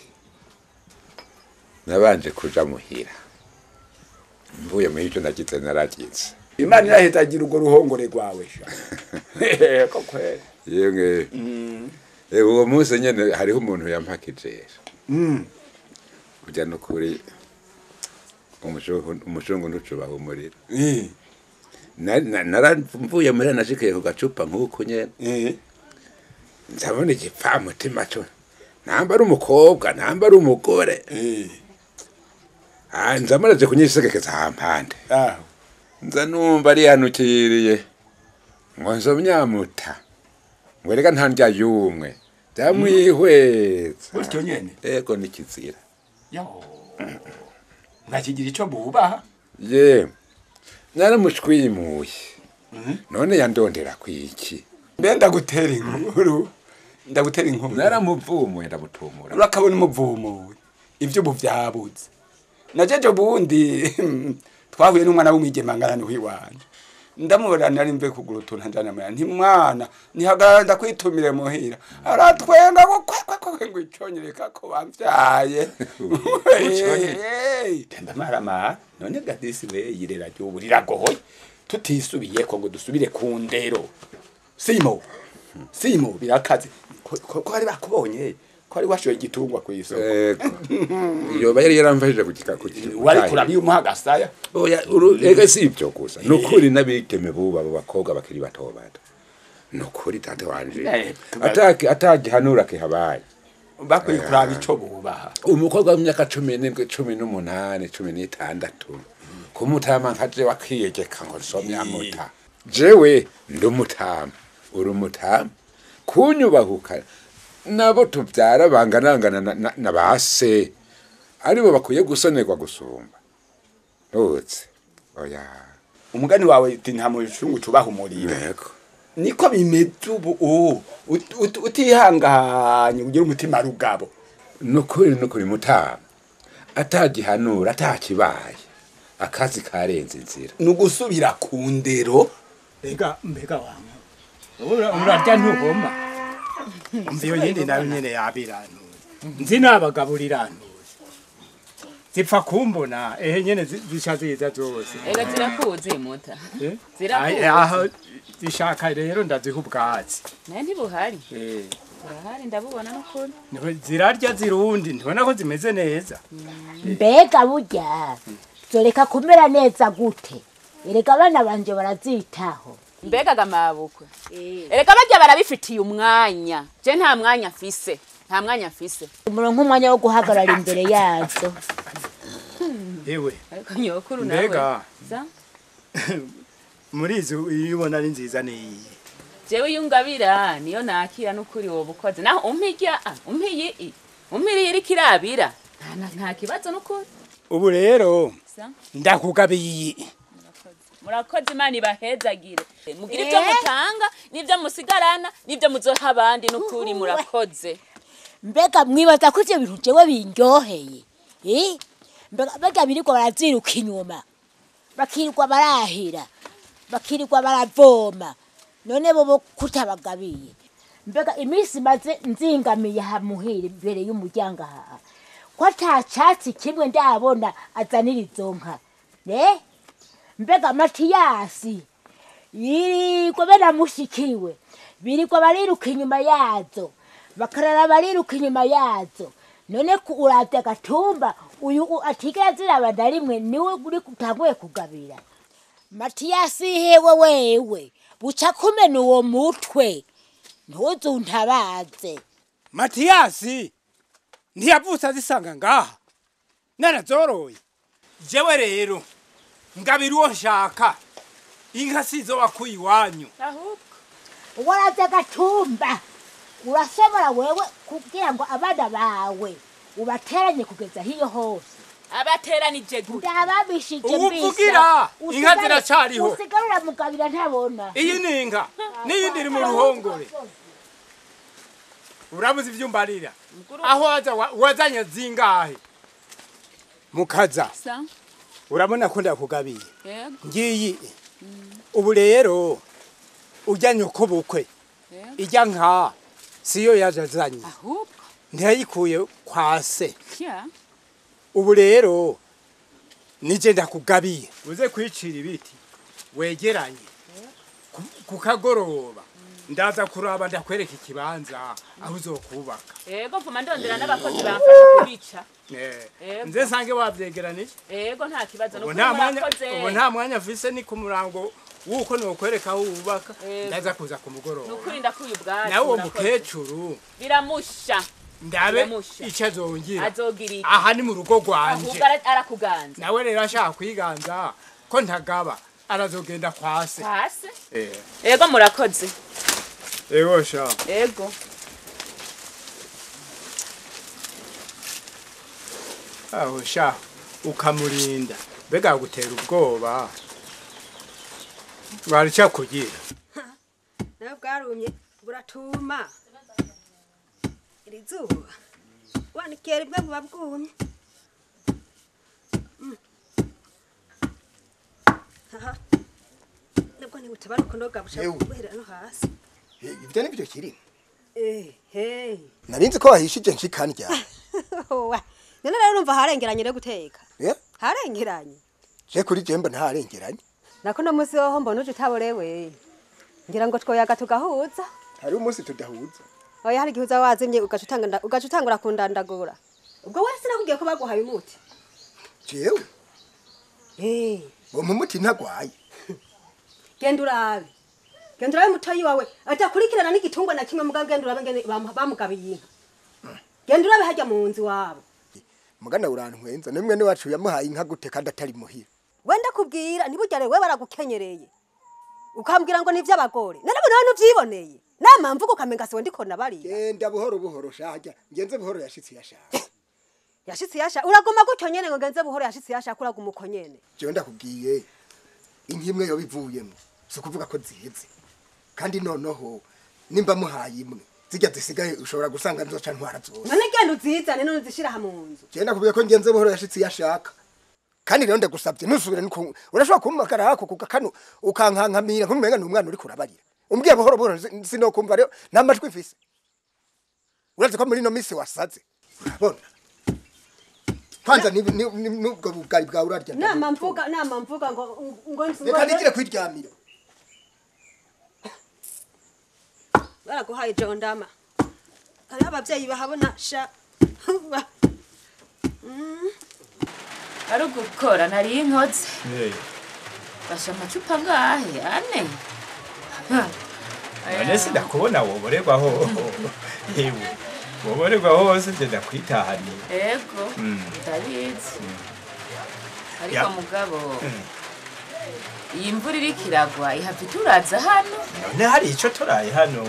K: nabanje kuja muhira mvuye muri ivyo nagize naragize
C: imana irahetagira urwo ruhongore rwawe sha ko kweli
K: yemwe Eh, uwo munsi nyene hariho umuntu yampakijesha
C: Mm.
K: burya nukuri umushungu umushungu ntucubaha umuriro
C: Eh.
K: Na- na- naramvuye muri nashikiye ku gacupa nk'uko nyene
C: Eh.
K: ndabona igipfamutima co namba ari umukobwa namba ari umugore
C: Eh.
K: Ah, nza muraje kunyisegekeza hampande
C: aho
K: nza numva arihanukiriye ngo nzomyamuta ngo reka nta ndya yumwe byamwihweza
C: Gutyo nyene?
K: ego nikizira
C: yo ntakigira ico bubaha
K: ye naramushwimuye none yandondera kwiki
C: mbe ndagutera inkuru ndagutera inkuru
K: naramuvumuye ndamutumura
C: urakabona umuvumuwe ivyo ubu vyabuze najeje ubundi twahuye n'umwana w'umwigema ngarani w'iwanje ndamubona nari mve kugura utuntu njana mwana nti mwana nihagarara ndakwitumire muhira aratwenga ngo kwekwe ngo iconyereka ko bamvyaye ndamaramara none gadisi we yirera ry'ubu riragoye tutisubiyeko ngo dusubire ku ndero simo simo birakaze ko ko- ko bari bakubonye ko ari washoye igitungwa ku isoko
K: yoba yari yaramfashije kugika
C: wari kurabya umuha agasaya
K: oya uru- ega si ibyo gusa ni ukuri n'abigeme bubu abo bakobwa bakiri bato bato ni ukuri tate wanje
C: Eh,
K: Ataki- atagihanura kihabaye
C: bakwiye kuraba ico bubaha
K: umukobwa w'imyaka cumi n'indwi cumi n'umunani cumi n'itandatu kumutama nkaje wakiyegeka ngo nsomye amuta jewe ndi umutama uri umutama kunyubahuka nabo tubyara banganangana na- na- na ba se aribo bakwiye gusonerwa gusumba rutse oya
C: umugani wawe uti nta mushungu tubaha umuriro niko bimeze ubu ubu Ut- ut- utihanganye ugira umutima rugabo
K: nukuri nukuri mutama atagihanura atakibaye akazi karenze inzira
C: ni ugusubira ku ndero
L: mbega mbega wangu Ura- urarya ntuhoma umva iyo yindi nayo nyene yabirantuye nzi nabagaburirantuje zipfa kumbona ehe nyene zi- zisha ziza zose
A: ega zirakuzi muta
L: Eh?
A: zirakuzi.
L: Ai- aho zishaka rero ndaziha ubwatsi
A: naye ntibuhari
L: Eh,
A: burahari ndabubona n'ukuri
L: niho zirarya zirundi ntibona ko zimeze neza
E: mbega burya zoreka kumera neza gute erega abana banje barazitaho
A: mbega gamabukwe erega barya barabifitiye umwanya je nta mwanya mfise nta mwanya mfise
E: umurongo umwanya wo guhagarara imbere yazo
L: ewe
A: ariko nyokuru
L: Mbega.
A: nawe za
L: muri izi iyo ubona ari nziza niyi
A: jewe iyo ungabira niyo nakira n'ukuri wowe ukoze naho umpirya ah, umpiye i umpiriye iriko irabira nta- nta- nta kibazo n'ukuri
L: ubu rero
A: Sa?
L: ndakugabiye
A: murakoze imana ibahezagire mugira ibyo mutanga n'ibyo musigarana n'ibyo muzoha abandi n'ukuri murakoze
E: mbega mwibaza ko ivyo bintu jewe bindyoheye Eh? mbega mbega birirwa baraziruka inyuma bakirirwa barahira bakirirwa baravoma none bobo kutabagabiye mbega iminsi maze nzingamiye aha muhira imbere y'umuryango aha ko ata catsi kimwe ndabona azanira izo nka eh? mbega matiyasi yirirwa banamushikiwe birirwa bariruka inyuma yazo bakarara bariruka inyuma yazo none ku uravye agatumba uyu u- atigera ziraba na rimwe niwe uri utanguye kugabira matiyasi hewe wewe buca kumena uwo mutwe ntuzuntabaze
L: matiyasi ntiyavutse azisanga ngaha narazoroye jewe rero ngabira uwo nshaka inka sizo wakuye iwanyu
E: waravye agatumba urashobora wewe kugira ngo abana bawe ubateranye kugeza hiyo hose
A: abateranije gute
E: ndababishije
L: Ubu uvugira, inka ziracariho.
E: usigarura mugabira ntabona
L: iyi ni inka n'iyindi iri mu ruhongore urabuze ibyo umbarira aho waza wa- wazanye zingahe mukaza
A: sa
L: urabona ko ndakugabiye
A: yego
L: ngiyi ubu rero ujyanye uko bukwe ijya nka siyo yajazanye
A: ahubwo
L: ntiyayikuye kwa se
A: kya
L: ubu rero nije ndakugabiye uze kwicira ibiti wegeranye ku- ku kagoroba ndaza kuraba ndakwereka ikibanza aho uzokubaka
A: ego mvuma ndondera n'abakozi bamfasha kubica
L: Eh,
A: Ego.
L: nze sange wavyegeranije
A: ego nta kibazo
L: ubu
A: nuko
L: nta mwanya
A: murakoze
L: ubu nta mwanya mfise ni ku murango wuko nokwereka aho wubaka
A: Ego.
L: ndaza kuza ku mugoroba
A: nukuri ndakuye ubwacu
L: nawe uwo
A: murakoze.
L: mukecuru
A: biramusha
L: ndabe
A: Biramusha.
L: icyo azongira
A: azogira iki
L: aha ni mu rugo rwanje
A: ahubwo ara- arakuganza
L: nawe rero ashaka kwiganza ko ntagaba arazogenda kwa se
A: hasi
L: Eh,
A: ego murakoze
L: ego sha
A: ego
L: aho sha ukamurinda mbega gutera ubwoba warica kugira
J: nawe bwarumye buratuma iri zuba wanikiye rimwe buba bwumye Mm. aha nibwo ntibutaba kunoga bushaka
G: Yewe.
J: guhera no hasi
G: ibyo nibyo kirimo
J: eh hey
G: narinzi ko wahishije nshikandya
J: Wa, none rero urumva harengeranye no guteka
G: Eh?
J: harengeranye
G: je kuri jemba ntarengeranye
J: nako no musi woho mbona uje utaborewe ngira ngo twoyaga tugahuza
G: hari umunsi tudahuza
J: oya hari igihe uza wazimye ugaca utanga- ugaca utangura kundandagura ubwo wese nakubwiye ko baguhaye umuti
G: jewe
J: Eh,
G: uwo mumuti ntagwaye
J: genda urabe genda urabe mutoyi wawe adakurikirana n'igitungwa na kimwe mugabo genda urabe ngene bamu- bamugabiye inka genda urabe hajya mu nzu iwabo
G: mugana urantwenza nimwe ni wacu yamuhaye inka gute kandi atari muhira
J: wenda kubwira ntibugere we baragukenyereye ukambwira ngo ni iby'abagore none nawe nubyiboneye nama mvuga ukamenga siwe ndikona bariya
G: genda buhoro buhoro shajya ngenze buhoro yashitse yashaka
J: yashitse yasha uraguma gutyo nyene ngo genze buhoro yashitse yashaka uraguma uko nyene
G: jewe ndakubwiye inka imwe yoba ivuyemo si ukuvuga ko ziheze kandi noneho nimba muhaye imwe zijya zisigaye ushobora gusanga nzoca ntwara zose
J: none genda uzizane none uzishira aha mu nzu
G: jewe ndakubwiye ko ngenze buhoro yashitse yashaka kandi rero ndagusabye ntusubire nuko urashobora kumpamagara hako kuka kano ukankankamira nkumenga ni umwana uri kurabarira umbwiye buhoro buhoro si- sinokumva rero nta majwi mfise urazi ko muri ino minsi wasaze urabona kwanza ni- ni- ni- n'ubwo bugari bwawe urarya
J: nama mvuga nama mvuga ngo ngo
G: reka nigire kwiryamira
J: baraguhaye jondama hariho ababyeyi bahabona sha Ba-
A: ari ugukora nari inkoze basha amacupa ngahe ane Ha.
C: none sindakubona woborerwaho hewe woborerwaho hose nje ndakwitahaniye
A: ego
C: Mm.
A: ndabizi ariko
C: Ya.
A: mugabo iyi mvura iriko iragwa ihava ituraza hano
C: none hari ico turaye hano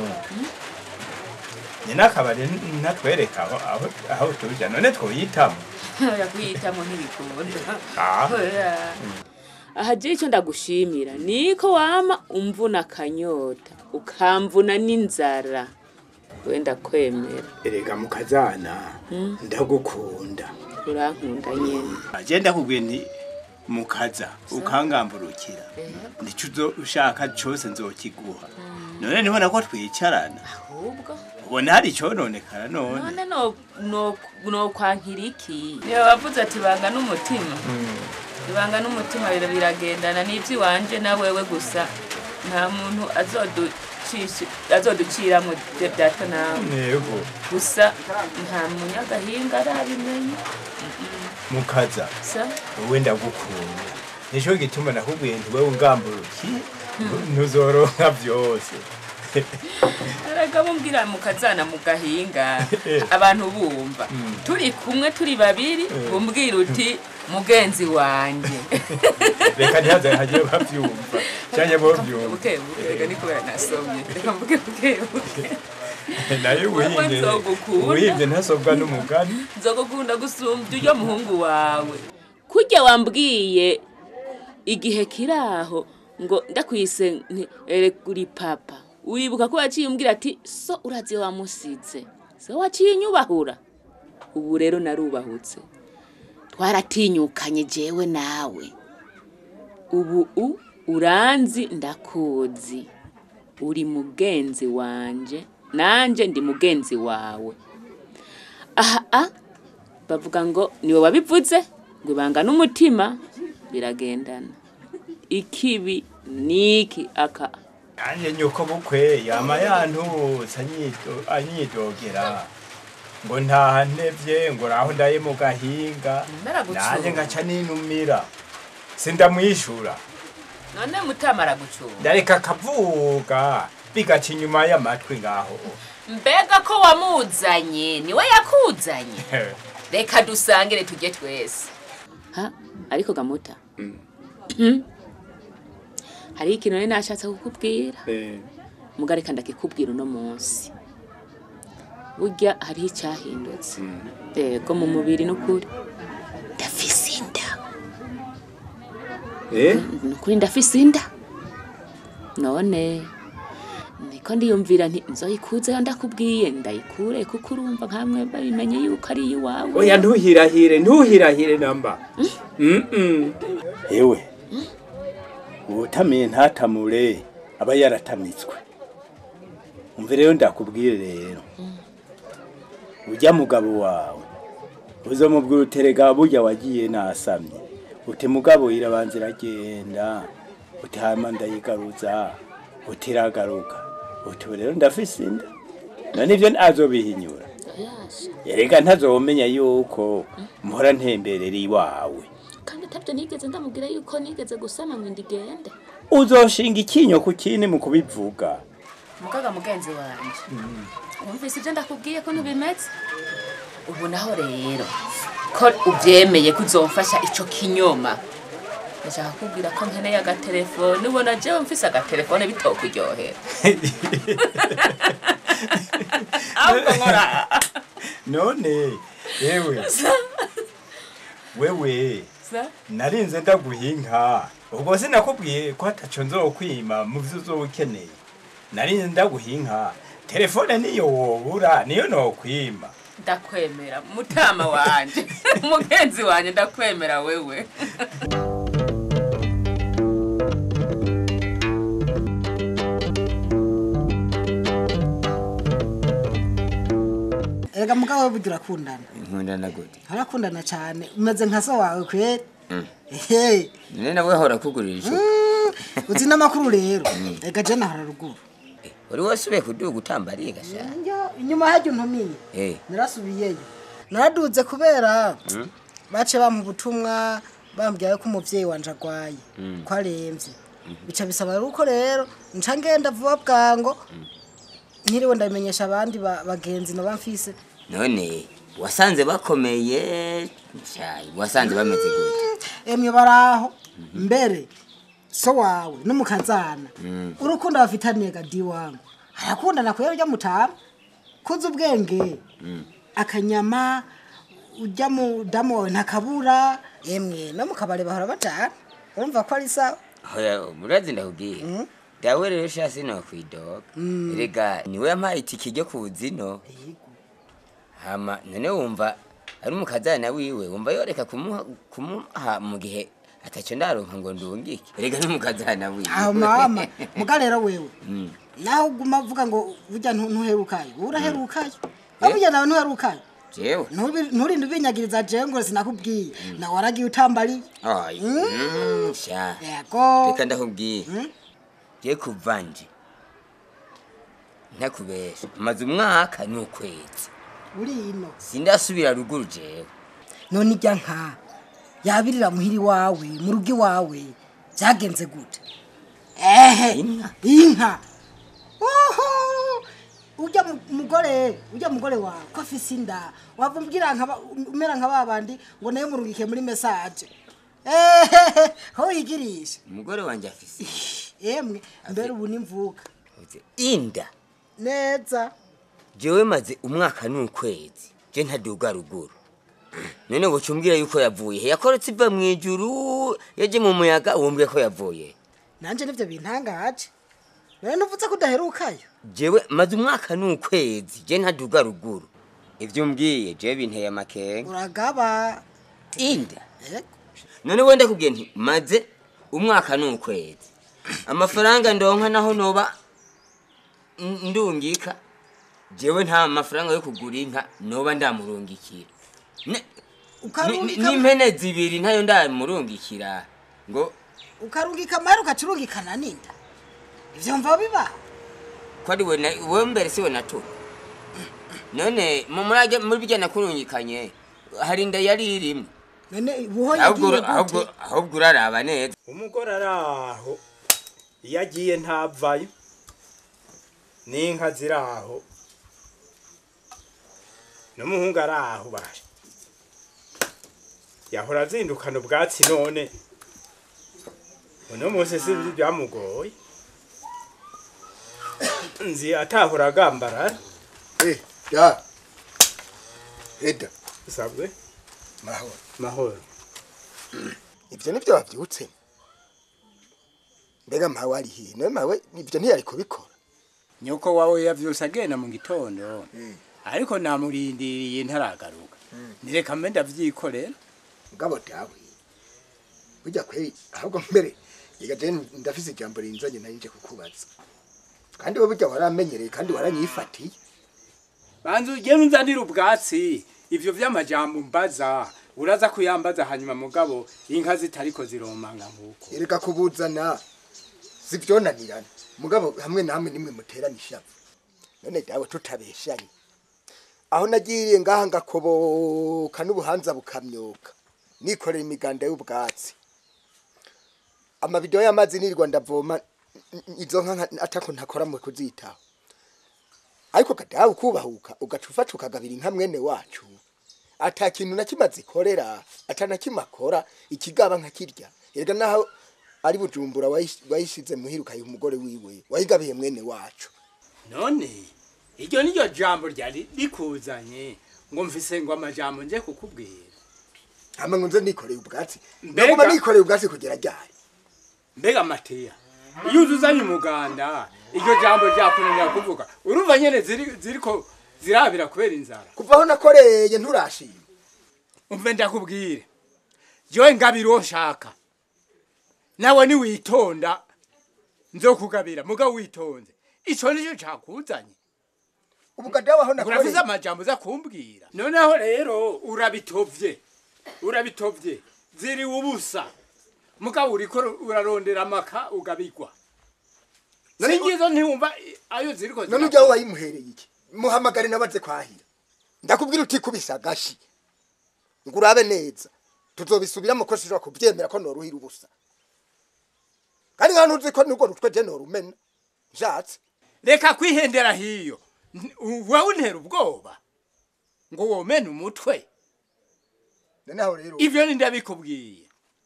C: nyina akabari natwereka aho aho- aho tuja none twoyitamo
A: oya kuyitamo ntibikunda
C: Ah.
A: Oya. aha je icyo ndagushimira niko wama umvuna akanyota ukamvuna n'inzara wenda kwemera
L: erega mukazana ndagukunda
A: urankunda nyene
L: aje ndakubwiye nti mukaza ukangamburukira ndico uzo- ushaka cose nzokiguha none nibona ko twicarana
A: ahubwo
L: ubona hari icononekara none
A: none no- no- nokwankira iki niba wavuze ati banga n'umutima ibanga n'umutima bira- biragendana n'iby'iwanje na wewe gusa nta muntu azoducisha- azoduciramo ibyo byato nawe
C: yego
A: gusa nta munyagahinga arabimenya
C: mukaza
A: sa
C: wowe ndagukunda nico gituma nakubwiye nti wewe ungamburukiye ntuzoronka vyose
A: erega bumbwira mukazana mu gahinga abantu bumva turi kumwe turi babiri bumbwira uti mugenzi wanje
C: reka ntihaze hagiye bavyumva canke bovyumva
A: buke buke reka ni kubera nasomye reka mvuge buke buke
C: naye
A: Wewe
C: ubuhinde
A: nzogukunda.
C: ubuhinde ntasobwa n'umugani
A: nzogukunda gusumbya uryo muhungu wawe kurya wambwiye igihe kiraho ngo ndakwise nti erekuri papa uribuka ko waciye umbwira ati so urazi wamusize so waciye inyubahura ubu rero narubahutse twaratinyukanye jewe nawe ubu u uranzi ndakuzi uri mugenzi wanje nanje ndi mugenzi wawe aha a bavuga ngo niwe wabivuze ngo ibanga n'umutima biragendana ikibi niki aka
L: nanjye nyuko bukwe yama yantutse anyido- anyidogera ngo ntaha ntevye ngo raho ndaye mu gahinga
A: Naragucunga.
L: nanjye ngaca ninumira sindamwishura
A: none mutama aragucunga
L: ndareka akavuga bigaca inyuma y'amatwi ngaho
A: mbega ko wamuzanye niwe yakuzanye reka dusangire tujye twese ha ariko gamuta Hmm? hariho ikintu nari nashatse kukubwira muga reka ndakikubwira uno munsi burya hariho icyahindutse yego mu mubiri n'ukuri ndafise inda nukuri ndafise inda none niko ndiyumvira nti nzoyikuzeyo ndakubwiye ndayikure kuko urumva nkamwe babimenye yuko ari iyiwawe
L: oya ntuhirahire ntuhirahire namba Mm-mm. ewe uwutamiye ntatamure aba yaratamitswe umve rero ndakubwire rero ujya mugabo wawe uzomubwira uterega burya wagiye nasamye uti mugabo irabanza iragenda uti hama ndayigaruza uti iragaruka uti ubu rero ndafise inda none ivyo azobihinyura erega ntazomenya yuko mpora ntemberera iwawe
A: kandi atabyo nigeze ndamubwira yuko nigeze gusama ngo ndigende
L: uzoshinga ikinyo ku kindi mu kubivuga
A: mugaga mugenzi wanje wumvise ibyo ndakubwiye ko ntibimeze ubu naho rero ko ubyemeye ko uzomfasha ico kinyoma ndashaka kubwira ko nkeneye agatelefone ubona jewe mfise agatelefone bitokuryohera ahubwo nkora
L: none yewe wewe
A: Sa?
L: narinze ndaguhinka ubwo sinakubwiye ko ataco nzokwima mu vyo uzoba ukeneye narinze ndaguhinka telefone niyo wobura niyo nokwima
A: ndakwemera mutama wanje umugenzi wanje ndakwemera wewe
H: ega mugabo we burya urakundana
B: nkundana gute
H: urakundana cyane umeze nka so wawe kweri
B: Mm.
H: ehe
B: none nawe hora kugurira ico
H: uzi n'amakuru rero ega je nahora ruguru
B: uri wasubiye kuduga utambariye gasha
H: Njya inyuma hajya untumiye
B: eh
H: narasubiyeyo naraduze kubera bace bampa ubutumwa bambwira ko umuvyeyi wanje agwaye
B: Mm.
H: ko aremvye bica bisaba rero uko rero nca ngenda vuba bwango nkiriwe ndabimenyesha abandi ba- bagenzi noba mfise
B: none wasanze bakomeye cyayi wasanze bameze gute
H: emwe baraho mbere so wawe n'umukazana
B: Mm.
H: urukundo bafitaniye gadi wangu arakundana kwera ujya mutama kuzi ubwenge
B: Mm.
H: akanyama ujya mu damu wawe ntakabura emwe no mu kabari bahora bacana urumva ko ari sawa
B: hoya murazi ndakubwiye dawe rero shasi no kwidoga
H: Mm.
B: rega niwe yampaye itike ryo kuzino hama none wumva ari umukazana wiwe wumva yoreka kumuha kumuha mu gihe ataco ndaronka ngo ndungike rega n'umukazana wiwe
H: aho mama muga rero wewe
B: Mm.
H: naho uguma uvuga ngo burya ntu- ntuherukayo uraherukayo burya nawe ntuherukayo
B: jewe
H: Ntubi- nturinde ubinyagiriza jewe ngo sinakubwiye nawe waragiye utambariye
B: Ay, mm, sha
H: yego
B: reka ndakubwiye je kuva nje ntakubesha maze umwaka n'ukwezi
H: uri ino
B: sindasubira ruguru jewe
H: none ijya nka yabirira muhiri wawe mu rugo iwawe byagenze gute ehe inka Uhu! ujya mu- mugore ujya mugore wawe ko afise inda wava umbwira nka ba- umera nka babandi ngo nayo murungike muri mesaje ehehe ho wigirisha
B: umugore wanje afise
H: emwe mbere ubu nimvuka
B: inda
H: neza
B: jewe maze umwaka n'ukwezi je ntaduga ruguru none wocumbwira yuko yavuye he yakoretse iva mw'ijuru yaje mu muyaga wombwiye ko yavuye
H: nanje nivyo bintangaje rero nuvuze ko udaherukayo
B: jewe maze umwaka n'ukwezi je ntaduga ruguru ivyo umbwiye jewe binteye amakenga
H: uragaba
B: inda none wenda kubwiye nti maze umwaka n'ukwezi amafaranga ndonka naho noba n- ndungika jewe nta mafaranga yo kugura inka noba ndamurungikira Ne- ni- ni-
H: Ukarungika-
B: n'impene zibiri ntayo ndamurungikira ngo
H: ukarungika amahera ukacurungikana n'inda ivyo mva bibaho
B: ko ari we na- wewe mbere si we natura none mu murage muri bijya nakurungikanye hari inda yari irimo
H: none buho
B: ahubwo
H: yagiye
B: ura- ahubwo
H: gute
B: ahubwo uraraba neza
L: umugore ari aho iyo agiye ntavayo n'inka ziri aho n'umuhungu ari aho baje yahora azindukana ubwatsi none uno munsi si byamugoye nzi atahora agambarara
G: Eh, ya. Eda,
L: usabwe
G: mahoro.
L: mahoro
G: Ivyo nivyo wavyutse. Mbega mawe ari hihi? Nawe mawe ivyo ntiyari kubikora.
C: nyoko wawe yavyose agenda mu gitondo ariko namurindiriye ntaragaruka nireka mbe ndavyikorera
G: Mugabo dawe. Burya kweri ahubwo mbere yega je ndafise ijambo rinzanye nari nje kukubaza. Kandi wowe burya waramenyereye kandi waranyifatiye.
C: banza ugenda unzanira ubwatsi ivyo vy'amajambo mbaza uraza kuyambaza hanyuma mugabo inka zitariko ziromanga nk'uko
G: Erega kubuzana sivyonanirana. Mugabo hamwe namwe nimwe muterana ishavu. None dawe tutabeshanye. Aho nagiriye ngaha ngakoboka n'ubuhanza bukamyoka. Nikorera imiganda y'ubwatsi. Amabido y'amazi nirirwa ndavoma n- n- izo nka nka- atako ntakora mu kuzitaho. Ariko kadawe kubahuka ugaca ufata ukagabira inka mwene wacu. Ata kintu na kimwe azikorera, ata na kimwe akora, ikigaba nkakirya. Erega naho ari bujumbura wayish- wayishize muhiruka umugore wiwe wayigabiye mwene wacu
C: none iryo niryo jambo ryari rikuzanye ngo mfise ngo amajambo nje kukubwira
G: hama ngo nze nikoreye ubwatsi
C: Mbega-
G: ndaguma nikoreye ubwatsi kugera ryari
C: mbega mateya iyo uzuzanye umuganda iryo jambo ryakunanira kuvuga urumva nyene ziri- ziriko zirabira kubera inzara
G: kuva aho nakoreye nturashima
C: umve ndakubwire jowe ngabira uwo nshaka nawe niwitonda nzokugabira mugabo witonze ico nico cakuzanye
G: ubugada waho
C: uravuze
G: nakoreye
C: amajambo uza kumbwira noneho rero urabitovye urabitovye ziri ubusa mugabo uriko urarondera amaka ugabigwa
G: None-
C: singizo ntiwumva i- ayo ziriko
G: none ujyaho wayimuhereye iki muhamagare nabaze kwahira ndakubwira utikubisa agashi ngo urabe neza tuzobisubiramo ko sinshobora kubyemera ko noruhira ubusa kandi nka ntuzi ko nubwo rutwe je norumena nshatse
C: reka kwihendera hiyo N- wewe untera ubwoba ngo womene umutwe
G: noneho rero
C: ivyo ni ndabikubwiye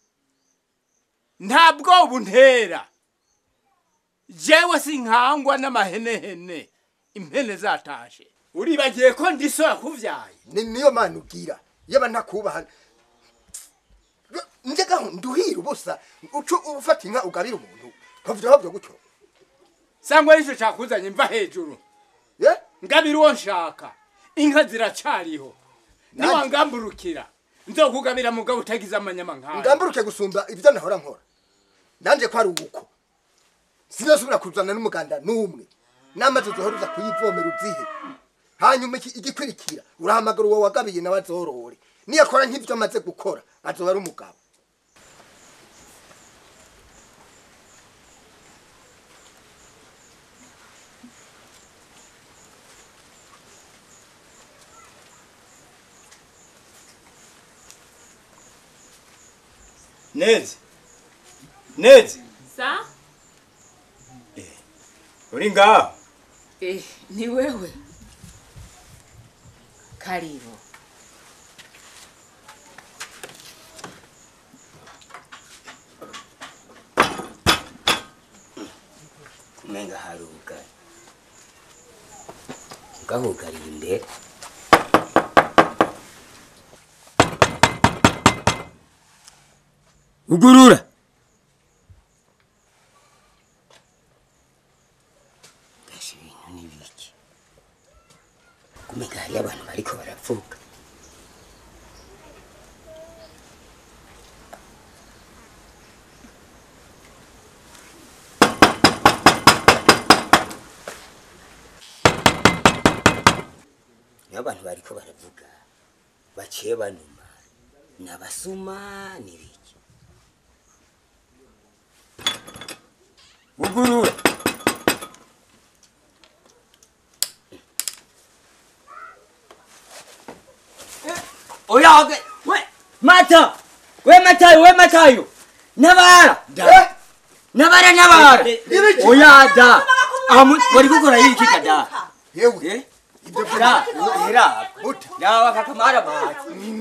C: nta bwoba untera jewe sinkangwa n'amahenehene impene zatashe uribagiye ko ndisora kuvyaye
G: ni niyo mana ubwira yaba ntakubaha njega nduhira ubusa ucu ufata inka ugabira umuntu kovyaho byo gutyo
C: sangwa arico cakuzanye mva hejuru
G: ye
C: ngabira uwo nshaka inka ziracariho niwangamburukira nzokugabira mugabo utagize amanyama nkayo
G: ngamburuke gusumba ibyo nahora nkora nanje ko ari uko sinasubira kuzana n'umuganda n'umwe n'amazi uzohora uza kuyivomera uzihe hanyuma iki- igikurikira urahamagara uwo wagabiye nawe azorore niyakora nk'ibyo amaze gukora azoba ari umugabo
L: nezi nezi
A: sa
L: uri ngaho
A: eh, ni wewe karibu
B: kumenga hari ubugari bwahugariye imbere ugurura gasha ibintu n'ibiki kumenga hariyo abantu bariko baravuga abantu bariko baravuga baciye banuma ni abasuma n'ibiki bugurura oya oge we mata we matayo we matayo nabara da nabara nabara oya da amu bari gukora yiki kada
G: yewe
B: ibyo da era da wakakamara mata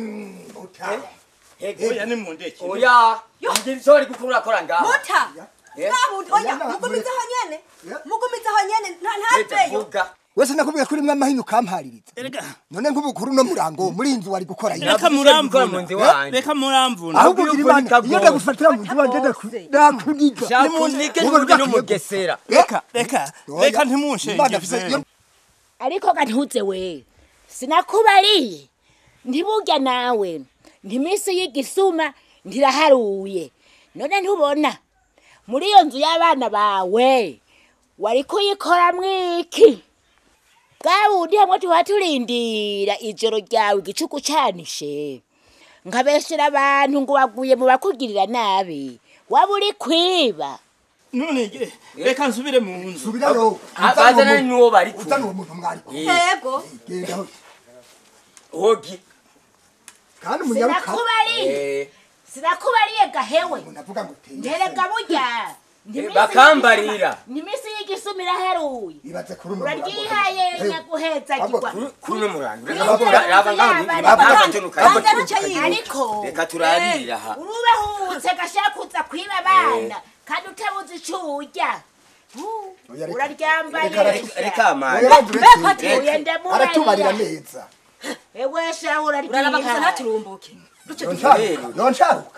L: oya ni mundeke
B: oya ndi sori gukura kora ngaho
J: muta
B: Eh?
J: ntabundi oya mugumizaho nyene mugumizaho nyene nta- ntaveyo
B: vuga
G: wese nakubwiye ko urimo amahino ukampaririza none nk'ubukuru no murango muri iyi nzu wari gukora iki?
L: reka muramvuna
B: wanjye.
L: reka muramvuna
G: ahubwo ugira imana iyo ndagufatira mu nzu wanjye ndaku- ndakuniga
B: shakunike
G: Wowe
B: n'undi
G: udakwiye
B: n'umugesera
L: reka reka
G: Oya.
L: reka
G: Imana
L: ntimunshenge
G: afise- iyo-
E: ariko gantuze we sinakubariye ntiburya nawe ntiminsi y'igisuma ntiraharuye none ntubona muri iyo nzu y'abana bawe wari kuyikora mwiki bwa bundi hamwe tuba turindira ijoro ryawe igicuku canishe nkabeshera abantu ngo waguye mu bakugirira nabi waba uri kwiba
L: none ge- reka nsubire mu nzu
G: subirayo
B: bazana n'uwo bari
G: uzana
B: kumwe
G: uwo muntu mwari kumwe.
J: yego
G: genda aho.
B: hogi
G: kandi umunyaruka
E: sinakubariye
B: Eh,
E: sinakubariye gahewe
G: unavuga ngo teye
E: nterega burya Ntiminsi
B: bakambarira.
E: y'igisuma- ntiminsi y'igisuma iraharuye
G: ibaze kuri uno
E: uraryihaye nyaguhezagirwa
B: kuno murango
E: Iyo
B: raba
E: yaba
B: raba ngaho
E: yaba
B: raba
E: yaba
B: ntunuka
J: Banza ruca yiruka.
E: ariko
B: reka turarira aha
E: urubahutse gashaka kuza kwiba abana kandi utabuze ico urya Uh,
G: Oya, reka-
E: uraryambaye
G: reka
B: Reka- reka amani
G: Oya, uretse-
E: Oya,
G: aratubarira
E: ndamubarira
G: neza
E: ewe sha
J: uraraba gusa
E: uraryiha
J: ntaturumbuke
G: noncaruka noncaruka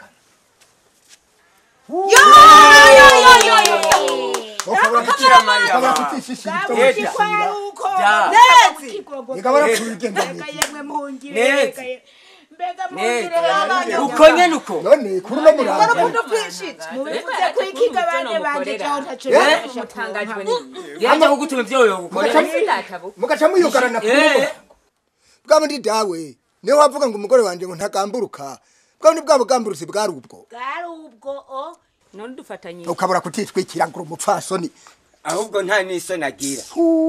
G: ukabura
B: Bikira Mariya
G: ukabura
B: ma.
G: kutishishira
B: Eda.
E: kwaruko
B: Da.
J: Nezi.
G: Igabura kuyigenda
E: mbega yemwe muhungire
B: Nezi.
E: mbega ye- mbega
B: Neza.
E: muhungire
B: uko nyene uko
G: none kuri uno murango
E: mubivuze kwikiga abana banje jaho ntaco
B: Eh?
E: nabasha
A: mutangajwe
E: kuronka.
A: n'iyi
B: yaje kugutuma ivyo yogukorera
G: mugaca muyugarana kuri uno
B: Eh.
G: murango bwa bundi dawe niyo wavuga ngo umugore wanje ngo ntagamburuka bwa bundi bwa bugamburuzi bwari ubwo
E: bwari ubwo o
A: none dufatanye
G: ukabura kutitwikira ngo uri umupfasoni
B: ahubwo nta n'isoni agira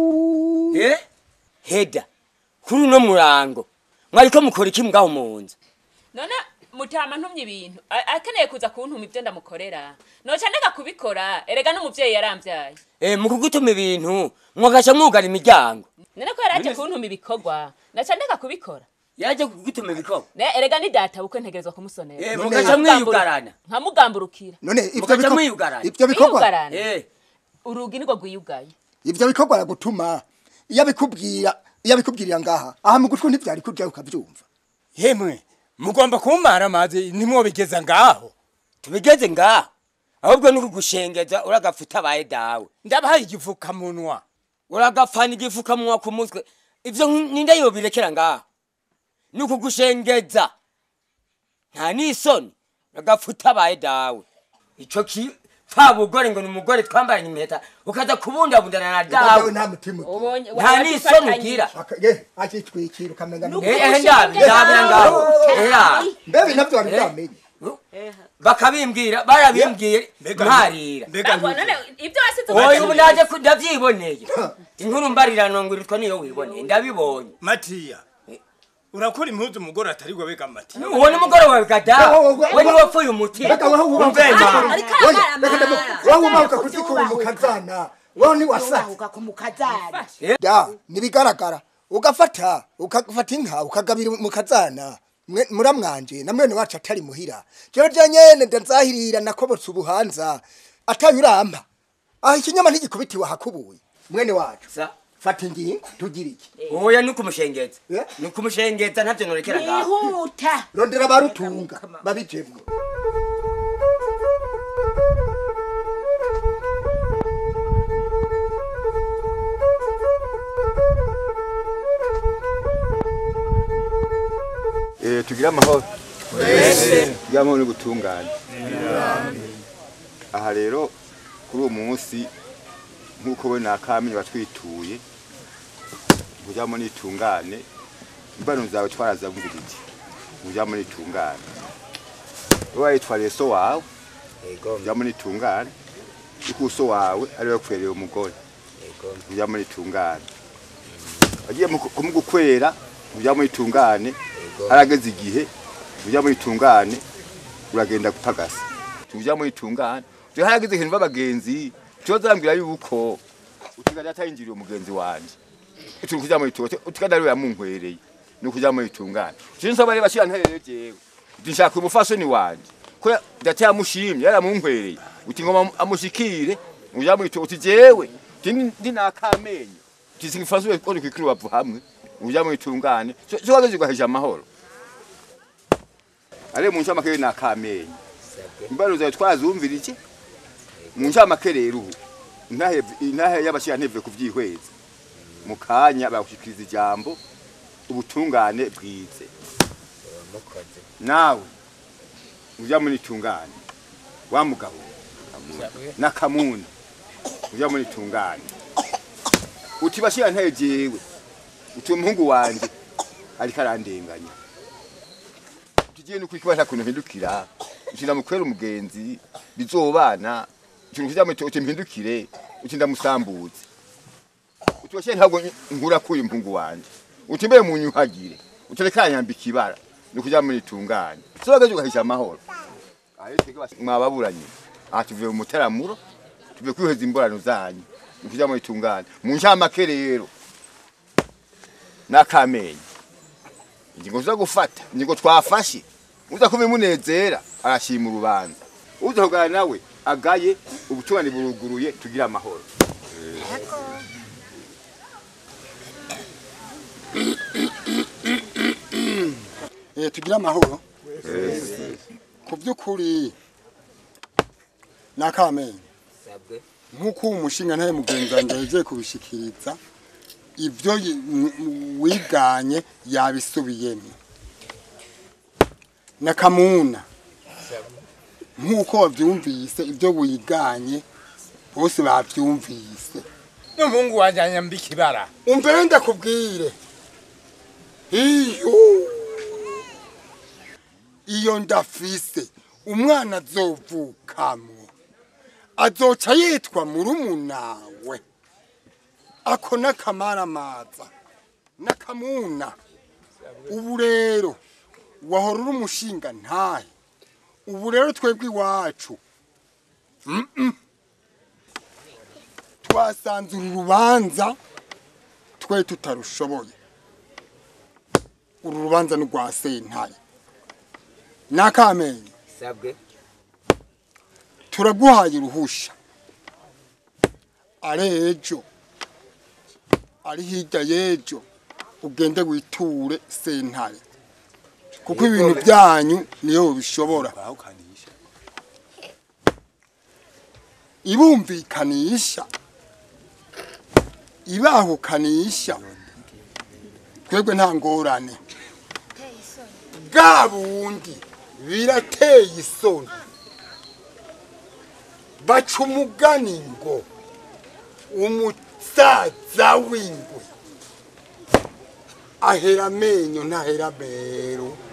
B: Eh? heda kuri uno murango mwariko mukora iki mwaho mu nzu
A: none mutama ntumye ibintu A- akeneye kuza kuntuma ibyo ndamukorera noca ndeka kubikora erega n'umuvyeyi yaramvyaye
B: Eh, mu kugutuma ibintu mwagaca mwugara imiryango
A: none ko yaraje kuntuma ibikorwa naca ndeka kubikora
B: yaje kugutuma ibikorwa
A: ne erega ni data bukwe ntegerezwa kumusonera
B: Eh,
G: None-
B: mugaca mwiyugarana
A: nkamugamburukira
G: none ivyo
B: mugaca
G: biko-
B: mwiyugarana
G: ivyo bikorwa
A: Kwiyugarana?
B: Eh,
A: urugi nirwo rwiyugaye
G: ivyo bikorwa aragutuma iyo abikubwira iyo abikubwirira ngaha aha mu gutwi ntivyari kurya ukavyumva
C: yemwe mugomba kumara amazi ntimwobigeza ngaho
B: tubigeze ngaho ahubwo ni kugushengeza uragafuta abaye dawe
C: ndabahaye igifukamunwa
B: uragapfana igifukamunwa ku mutwe ivyo nk- ninde yobirekera ngaho ni ukugushengeza nta n'isoni uragafuta abaye dawe ico ki fa bugore ngo ni umugore twambaranye impeta ukaza kubundabundana na dawe
G: dawe nta mutima ugira.
A: ubonye
B: nta n'isoni ugira
G: Aka- ye akitwikira ukamenya ngo-
B: Eh, eh, ndabi ndabira ngaho era
G: mbebe navyo wari
B: Eh.
G: bwamenye
B: bakabimbwira barabimbwiye
C: Mbega-
B: mparira
C: mbega
A: Ntabwo, none ibyo wasize
B: oya ubu naje ku- ndavyiboneye inkuru mbarirano ngwiritwa niyo wiboneye ndabibonye
C: matiya urakora impuzu umugore atari we bega matiya
B: uwo ni umugore wawe gada
G: Wowe, wowe,
B: we ni wapfuye umutima
G: Mbega wowe wubahuka-
B: umvema
J: ariko
G: Oya,
J: aramara.
G: reka ndamu- wowe wubahuka kuzikura mu kazana wowe ni wasaze
E: ubahuka ku mukazana
G: da nibigaragara ugafata ukafata inka ukagabira mu kazana mwe- muramwanje na mwene wacu atari muhira jewe je nyene ndazahirira nakobotse ubuhanza ataye urampa aha ikinyama ntigikubitiwe ahakubuye mwene wacu
B: Sa-
G: fata ingingo tugira iki
B: oya ni ukumushengeza
G: Eh?
B: ni ukumushengeza ntavyo norekera ngaho
E: yihuta
G: rondera barutunga babijemwo
M: Eh, tugire amahoro tugire amahoro n'ubutungane aha rero kuri uwo munsi nk'uko we nakamenye batwituye kugira ngo nitungane imbano zawe twarazamvirije ujya muri tungane wowe witwariye so wawe ujya muri tungane kuko so wawe ari we kwereye umugore ujya muri tungane agiye mu- kumugukwera ujya muri tungane harageze igihe ujya muri tungane uragenda gupagasa ujya muri tungane turi harageze ikintu b'abagenzi tuzambwira yuko utigada atayinjiriye umugenzi wanje turi kujya muri tungane utigada ariwe yamunkwereye ni ukujya muri tungane turi nsaba reba shira nterere jewe uti nshaka umufasoni wanje ko data yamushimye yaramunkwereye uti ngoma amushikire ujya muri tungane uti jewe uti ndi- ndi nakamenyo uti singifaswe ko kwikiri wavu hamwe ujya muri tungane cyo wageze ugahisha amahoro ale mu ncamake nakamenyo imbaro zawe twazumvira iki mu ncamake rero ubu intahe intahe y'abashira nteve kuvyihweza mu kanya bagushikiriza ijambo ubutungane bwize nawe ujya muri tungane wa mugabo na kamuna ujya muri tungane uti bashira ntahe jewe uti umuhungu wanje ariko arandenganya tugiye no kwikibasha kuntu mpindukira utinda mukwera umugenzi bizobana ikintu kizamwe uti mpindukire uti ndamusambuze uti washe ntabwo nkura kuyu mpungu wanje uti mbe munyuhagire utereka nyambika ibara ni kuja muri tungane so bagaje ugahisha amahoro mwababuranye aha tuvuye mu mutaramuro tuvuye kwiheza imborano zanyu ni kuja muri tungane mu ncamake rero n'akamenyo ingingo zo gufata ingingo twafashe uza kubimunezera arashima urubanza uza kugana nawe agaye ubutungane buruguruye tugira amahoro
G: eh tugira amahoro ku by'ukuri nakamenye nk'uko uwo mushinga ntaye mugenzi wanjye yagiye kubishikiriza ibyo yi- m- m- wiganye yabisubiyemo na kamuna nk'uko wabyumvise ibyo wiganye bose babyumvise
L: n'umuhungu wanjye anyambika ibara
G: umbere ndakubwire iyo iyo ndafise umwana azovukamo azoca yitwa murumunawe ako n'akamaramaza n'akamuna ubu rero wahora uri umushinga ntahe ubu rero twebwe iwacu mm-mm. twasanze uru rubanza twe tutarushoboye uru rubanza ni rwa sentare n'akamenyo
I: sabwe
G: turaguhaye uruhusha ari ejo ari hirya y'ejo ugende witure sentare kuko ibintu byanyu niyo bishobora ibumvikanisha ibahukanisha twebwe nta ngorane bwa bundi birateye isoni baca umugani ngo umusaza w'ingwe ahera amenyo ntahera mero